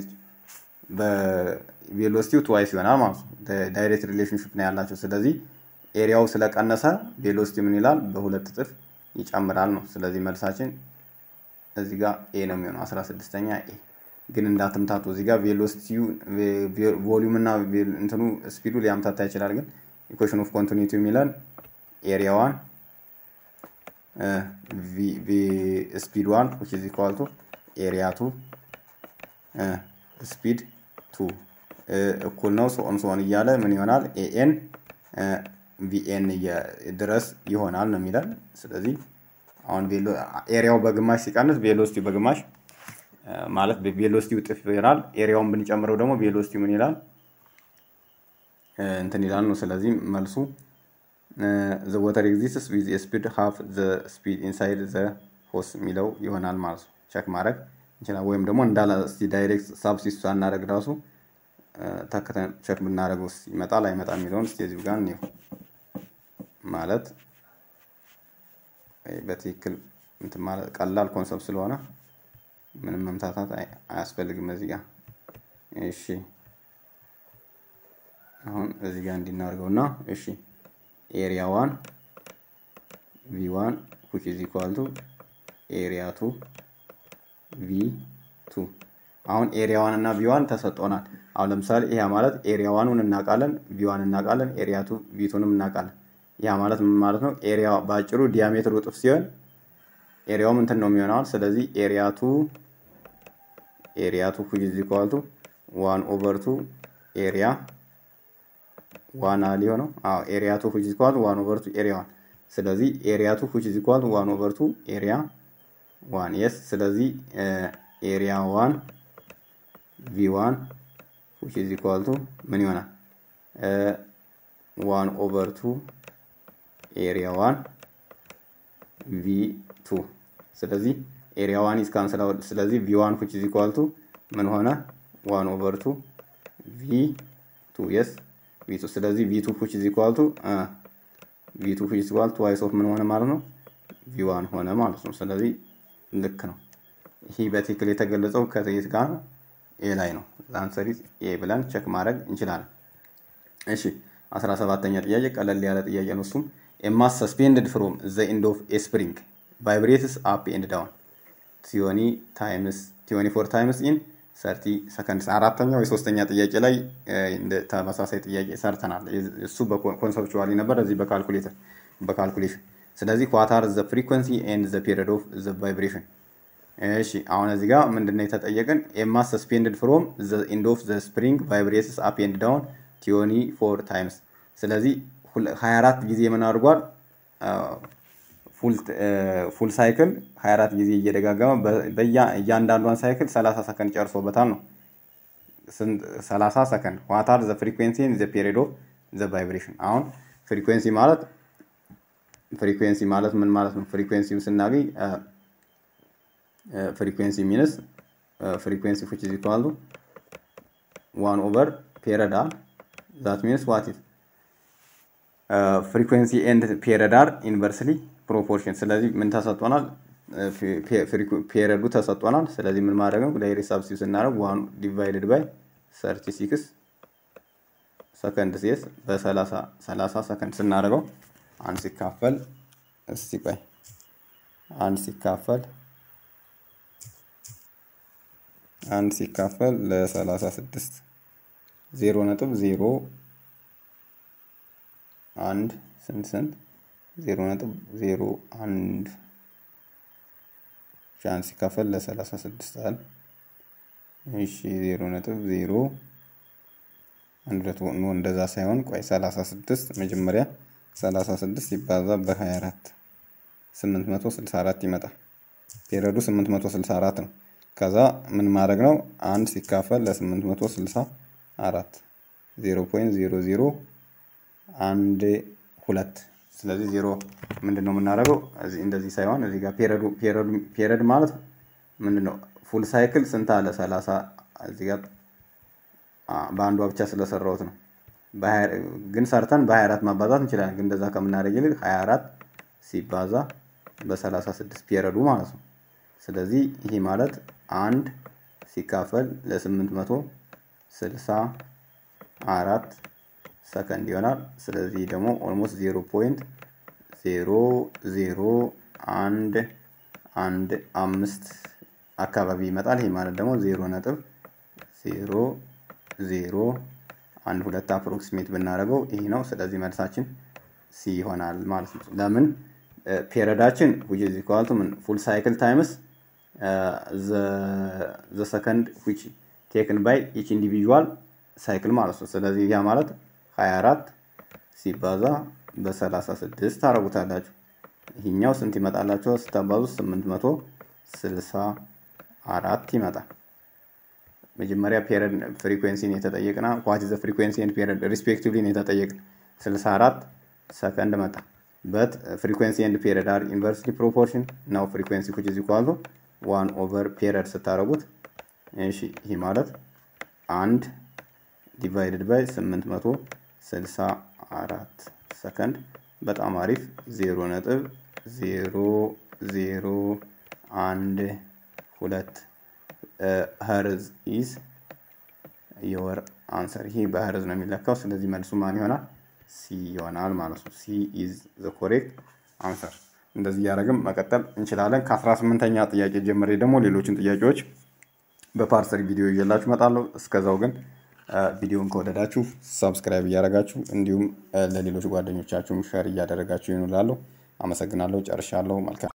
በቬሎሲቲው ትዋይስ ይሆናል ማለት ነው። ዳይሬክት ሪሌሽንሽፕ ነው ያላቸው። ስለዚህ ኤሪያው ስለቀነሰ ቬሎሲቲ ምን ይላል? በሁለት እጥፍ ይጨምራል ነው። ስለዚህ መልሳችን እዚህ ጋር ኤ ነው የሚሆነው። አስራ ስድስተኛ ኤ ግን እንዳትምታቱ። እዚህ ጋር ቬሎሲቲው ቮሊዩም እና እንትኑ ስፒዱ ሊያምታታ ይችላል። ግን ኢኩዌሽን ኦፍ ኮንቲኒቲ የሚለን ኤሪያ ዋን ስፒድ ዋን ዊች ኢዝ ኢኳል ቱ ኤሪያ ቱ ስፒድ ቱ እኩል ነው ሶን ሶን እያለ ምን ይሆናል ኤኤን ቪኤን ድረስ ይሆናል ነው የሚለን። ስለዚህ አሁን ኤሪያው በግማሽ ሲቀንስ ቬሎሲቲ በግማሽ ማለት ቬሎሲቲ እጥፍ ይሆናል። ኤሪያውን ብንጨምረው ደግሞ ቬሎሲቲ ምን ይላል እንትን ይላል ነው። ስለዚህ መልሱ ዘ ወተር ኤግዚስትስ ዊዝ ስፒድ ሃፍ ዘ ስፒድ ኢንሳይድ ዘ ሆስ የሚለው ይሆናል ማለት ነው። ቸክ ማድረግ እንችላል። ወይም ደግሞ እንዳለ እስቲ ዳይሬክት ሳብሲስ ሳናደርግ ራሱ ተከተን ቸክ ብናደርገው ይመጣል አይመጣም የሚለውን እስቲ እዚሁ ጋር እንየው። ማለት በትክክል እንትን ማለት ቀላል ኮንሰፕት ስለሆነ ምንም መምታታት አያስፈልግም እዚህ ጋር እሺ። አሁን እዚህ ጋር እንዲናርገው እና እሺ ኤሪያ ዋን ቪ ዋን ዊች ኢዝ ኢኳል ቱ ኤሪያ ቱ ቪ ቱ አሁን ኤሪያ ዋን እና ቪ ዋን ተሰጥቶናል። አሁን ለምሳሌ ይሄ ማለት ኤሪያ ዋኑን እናውቃለን፣ ቪ ዋን እናውቃለን፣ ኤሪያ ቱ ቪ ቱንም እናውቃለን። ያ ማለት ምን ማለት ነው? ኤሪያ በአጭሩ ዲያሜትሩ እጥፍ ሲሆን ኤሪያውም እንትን ነው የሚሆነዋል። ስለዚህ ኤሪያ ቱ ኤሪያ ቱ ዊች ኢዝ ኢኳል ቱ ዋን ኦቨር ቱ ኤሪያ ዋን አሊ ሆነው አዎ ኤሪያ ቱ ዊች ኢዝ ኢኳል ቱ ዋን ኦቨር ቱ ኤሪያ ዋን ስለዚህ ኤሪያ ቱ ዊች ኢዝ ኢኳል ቱ ዋን ኦቨር ቱ ኤሪያ ዋን የስ ስለዚህ ኤሪያ ዋን ቪ ዋን ዊች ኢዝ ኢኳል ቱ ምን ይሆናል ዋን ኦቨር ቱ ኤሪያ ዋን ቪ ቱ ስለዚህ ኤሪያ ዋን ኢዝ ካንስል አውት ስለዚህ ቪ ዋን ዊች ኢዝ ኢኳል ቱ ምን ሆነ ዋን ኦቨር ቱ ቪ ቱ የስ ቪ ቱ ስለዚህ ቪ ቱ ዊች ኢዝ ኢኳል ቱ ቪ ቱ ዊች ኢዝ ኢኳል ቱ ትዋይስ ኦፍ ምን ሆነ ማለት ነው ቪ ዋን ሆነ ማለት ነው። ስለዚህ ልክ ነው። ይህ በትክክል የተገለጸው ከየት ጋር ኤ ላይ ነው። አንሰሪ ኤ ብለን ቸክ ማድረግ እንችላለን። እሺ አስራ ሰባተኛ ጥያቄ ቀለል ያለ ጥያቄ ነው። እሱም ኤማስ ሰስፔንድድ ፍሮም ዘ ኢንድ ኦፍ ኤ ስፕሪንግ ቫይብሬትስ አፕ ኤንድ ዳውን ቲዮኒ ታይምስ ቲዮኒ ፎር ታይምስ ኢን ሰርቲ ሰከንድስ። አራተኛው የሶስተኛ ጥያቄ ላይ ተመሳሳይ ጥያቄ ሰርተናል። እሱ በኮንሰፕቹዋሊ ነበር፣ እዚህ በካልኩሌተር በካልኩሌሽን። ስለዚህ ዋታር ዘ ፍሪኮንሲ ኤንድ ዘ ፔሪድ ኦፍ ዘ ቫይብሬሽን እሺ አሁን እዚህ ጋር ምንድነው የተጠየቀን? ኤማስ ሰስፔንድድ ፍሮም ዘ ኢንድ ኦፍ ዘ ስፕሪንግ ቫይብሬትስ አፕ ኤንድ ዳውን ቲዮኒ ፎር ታይምስ። ስለዚህ 24 ጊዜ ምን አድርጓል? ፉል ሳይክል 24 ጊዜ እየደጋገመ እያንዳንዷን ሳይክል 30 ሰከንድ ጨርሶበታል ነው። 30 ሰከንድ ዋታር ዘ ፍሪኩዌንሲ ዘ ፔሪድ ኦፍ ዘ ቫይብሬሽን። አሁን ፍሪኩዌንሲ ማለት ፍሪኩዌንሲ ማለት ምን ማለት ነው? ፍሪኩዌንሲ ስናገኝ ፍሪኩዌንሲ ሚንስ ፍሪኩዌንሲ ዊች ኢዝ ኢኳል ቱ ዋን ኦቨር ፔሪድ አር ዛት ሚንስ ዋት ኢዝ ፍሪኩዌንሲ ኤንድ ፔሪድ አር ኢንቨርስሊ ፕሮፖርሽን። ስለዚህ ምን ተሰጥቶናል? ፔሪዱ ተሰጥቶናል። ስለዚህ ምን ማድረግ ነው? ዳይሬክት ሳብስቲቱት ስናደርግ ዋን ዲቫይድድ ባይ ሰርቲ ሲክስ ሰከንድ ሴስ በሰላሳ ሰላሳ ሰከንድ ስናደርገው አንድ ሲካፈል እስቲ ቆይ አንድ ሲካፈል አንድ ሲካፈል ለሰላሳ ስድስት ዜሮ ነጥብ ዜሮ አንድ ስንት ስንት ዜሮ ነጥብ ዜሮ አንድ አንድ ሲካፈል ለሰላሳ ስድስት አለ። እሺ ዜሮ ነጥብ ዜሮ አንድ ሁለት ኖ እንደዛ ሳይሆን ቆይ ሰላሳ ስድስት መጀመሪያ ሰላሳ ስድስት ሲባዛ በሀያ አራት ስምንት መቶ ስልሳ አራት ይመጣል። ፔሪዮዱ ስምንት መቶ ስልሳ አራት ነው። ከዛ ምን ማድረግ ነው? አንድ ሲካፈል ለስምንት መቶ ስልሳ አራት ዜሮ ፖይንት ዜሮ ዜሮ አንድ ሁለት ስለዚህ ዜሮ ምንድን ነው የምናደርገው? እንደዚህ ሳይሆን እዚህ ጋር ፔሪድ ማለት ምንድን ነው? ፉል ሳይክል ስንት አለ? ሰላሳ እዚህ ጋር በአንዷ ብቻ ስለሰራሁት ነው። ግን ሰርተን በ24 ማባዛት እንችላለን። ግን እንደዛ ከምናደርግ ይልቅ 24 ሲባዛ በ36 ፔሪዱ ማለት ነው። ስለዚህ ይህ ማለት አንድ ሲካፈል ለ864 ሰከንድ ይሆናል። ስለዚህ ደግሞ ኦልሞስት ዜሮ ፖይንት ዜሮ ዜሮ አንድ አንድ አምስት አካባቢ ይመጣል። ይህ ማለት ደግሞ ዜሮ ነጥብ ዜሮ ዜሮ አንድ ሁለት አፕሮክሲሜት ብናደርገው ይህ ነው። ስለዚህ መልሳችን ሲ ይሆናል ማለት ነው። ለምን ፔሪዳችን ዊች ኢዝ ኢኳል ቱ ምን ፉል ሳይክል ታይምስ ዘ ሰከንድ ዊች ቴክን ባይ ኢች ኢንዲቪዥዋል ሳይክል ማለት ነው። ስለዚህ ያ ማለት 24 ሲባዛ በ36 ታደርጉታላችሁ። ይህኛው ስንት ይመጣላችሁ? ስታባዙ 864 ይመጣል። መጀመሪያ ፔሪድ ፍሪኩዌንሲን የተጠየቅና ዋት ዘ ፍሪኩዌንሲ ኤንድ ፔሪድ ሪስፔክቲቭሊ የተጠየቅን 64 ሰከንድ መጣ። በት ፍሪኩዌንሲ ኤንድ ፔሪድ አር ኢንቨርስሊ ፕሮፖርሽን ናው ፍሪኩዌንሲ ኩች ኢዝ ኢኳል ቱ ዋን ኦቨር ፔሪድ ስታደርጉት እሺ ይህ ማለት አንድ ዲቫይድድ ባይ 864 ሰከንድ በጣም አሪፍ ዜሮ ነጥብ ዜሮ ዜሮ አንድ ሁለት ሀርዝ ኢዝ የወር አንሰር ይሄ በሀርዝ ነው የሚለካው። ስለዚህ መልሱ ማን ይሆናል? ሲ ይሆናል ማለት ነው። ሲ ኢዝ ዘ ኮሬክት አንሰር። እንደዚህ እያደረግን መቀጠል እንችላለን። ከአስራ ስምንተኛ ጥያቄ ጀምሬ ደግሞ ሌሎችን ጥያቄዎች በፓርሰሪ ቪዲዮ ይዤላችሁ እመጣለሁ። እስከዛው ግን ቪዲዮን ከወደዳችሁ ሳብስክራይብ እያደረጋችሁ እንዲሁም ለሌሎች ጓደኞቻችሁም ሸር እያደረጋችሁ ይኑላለሁ። አመሰግናለሁ። ጨርሻለሁ። መልካም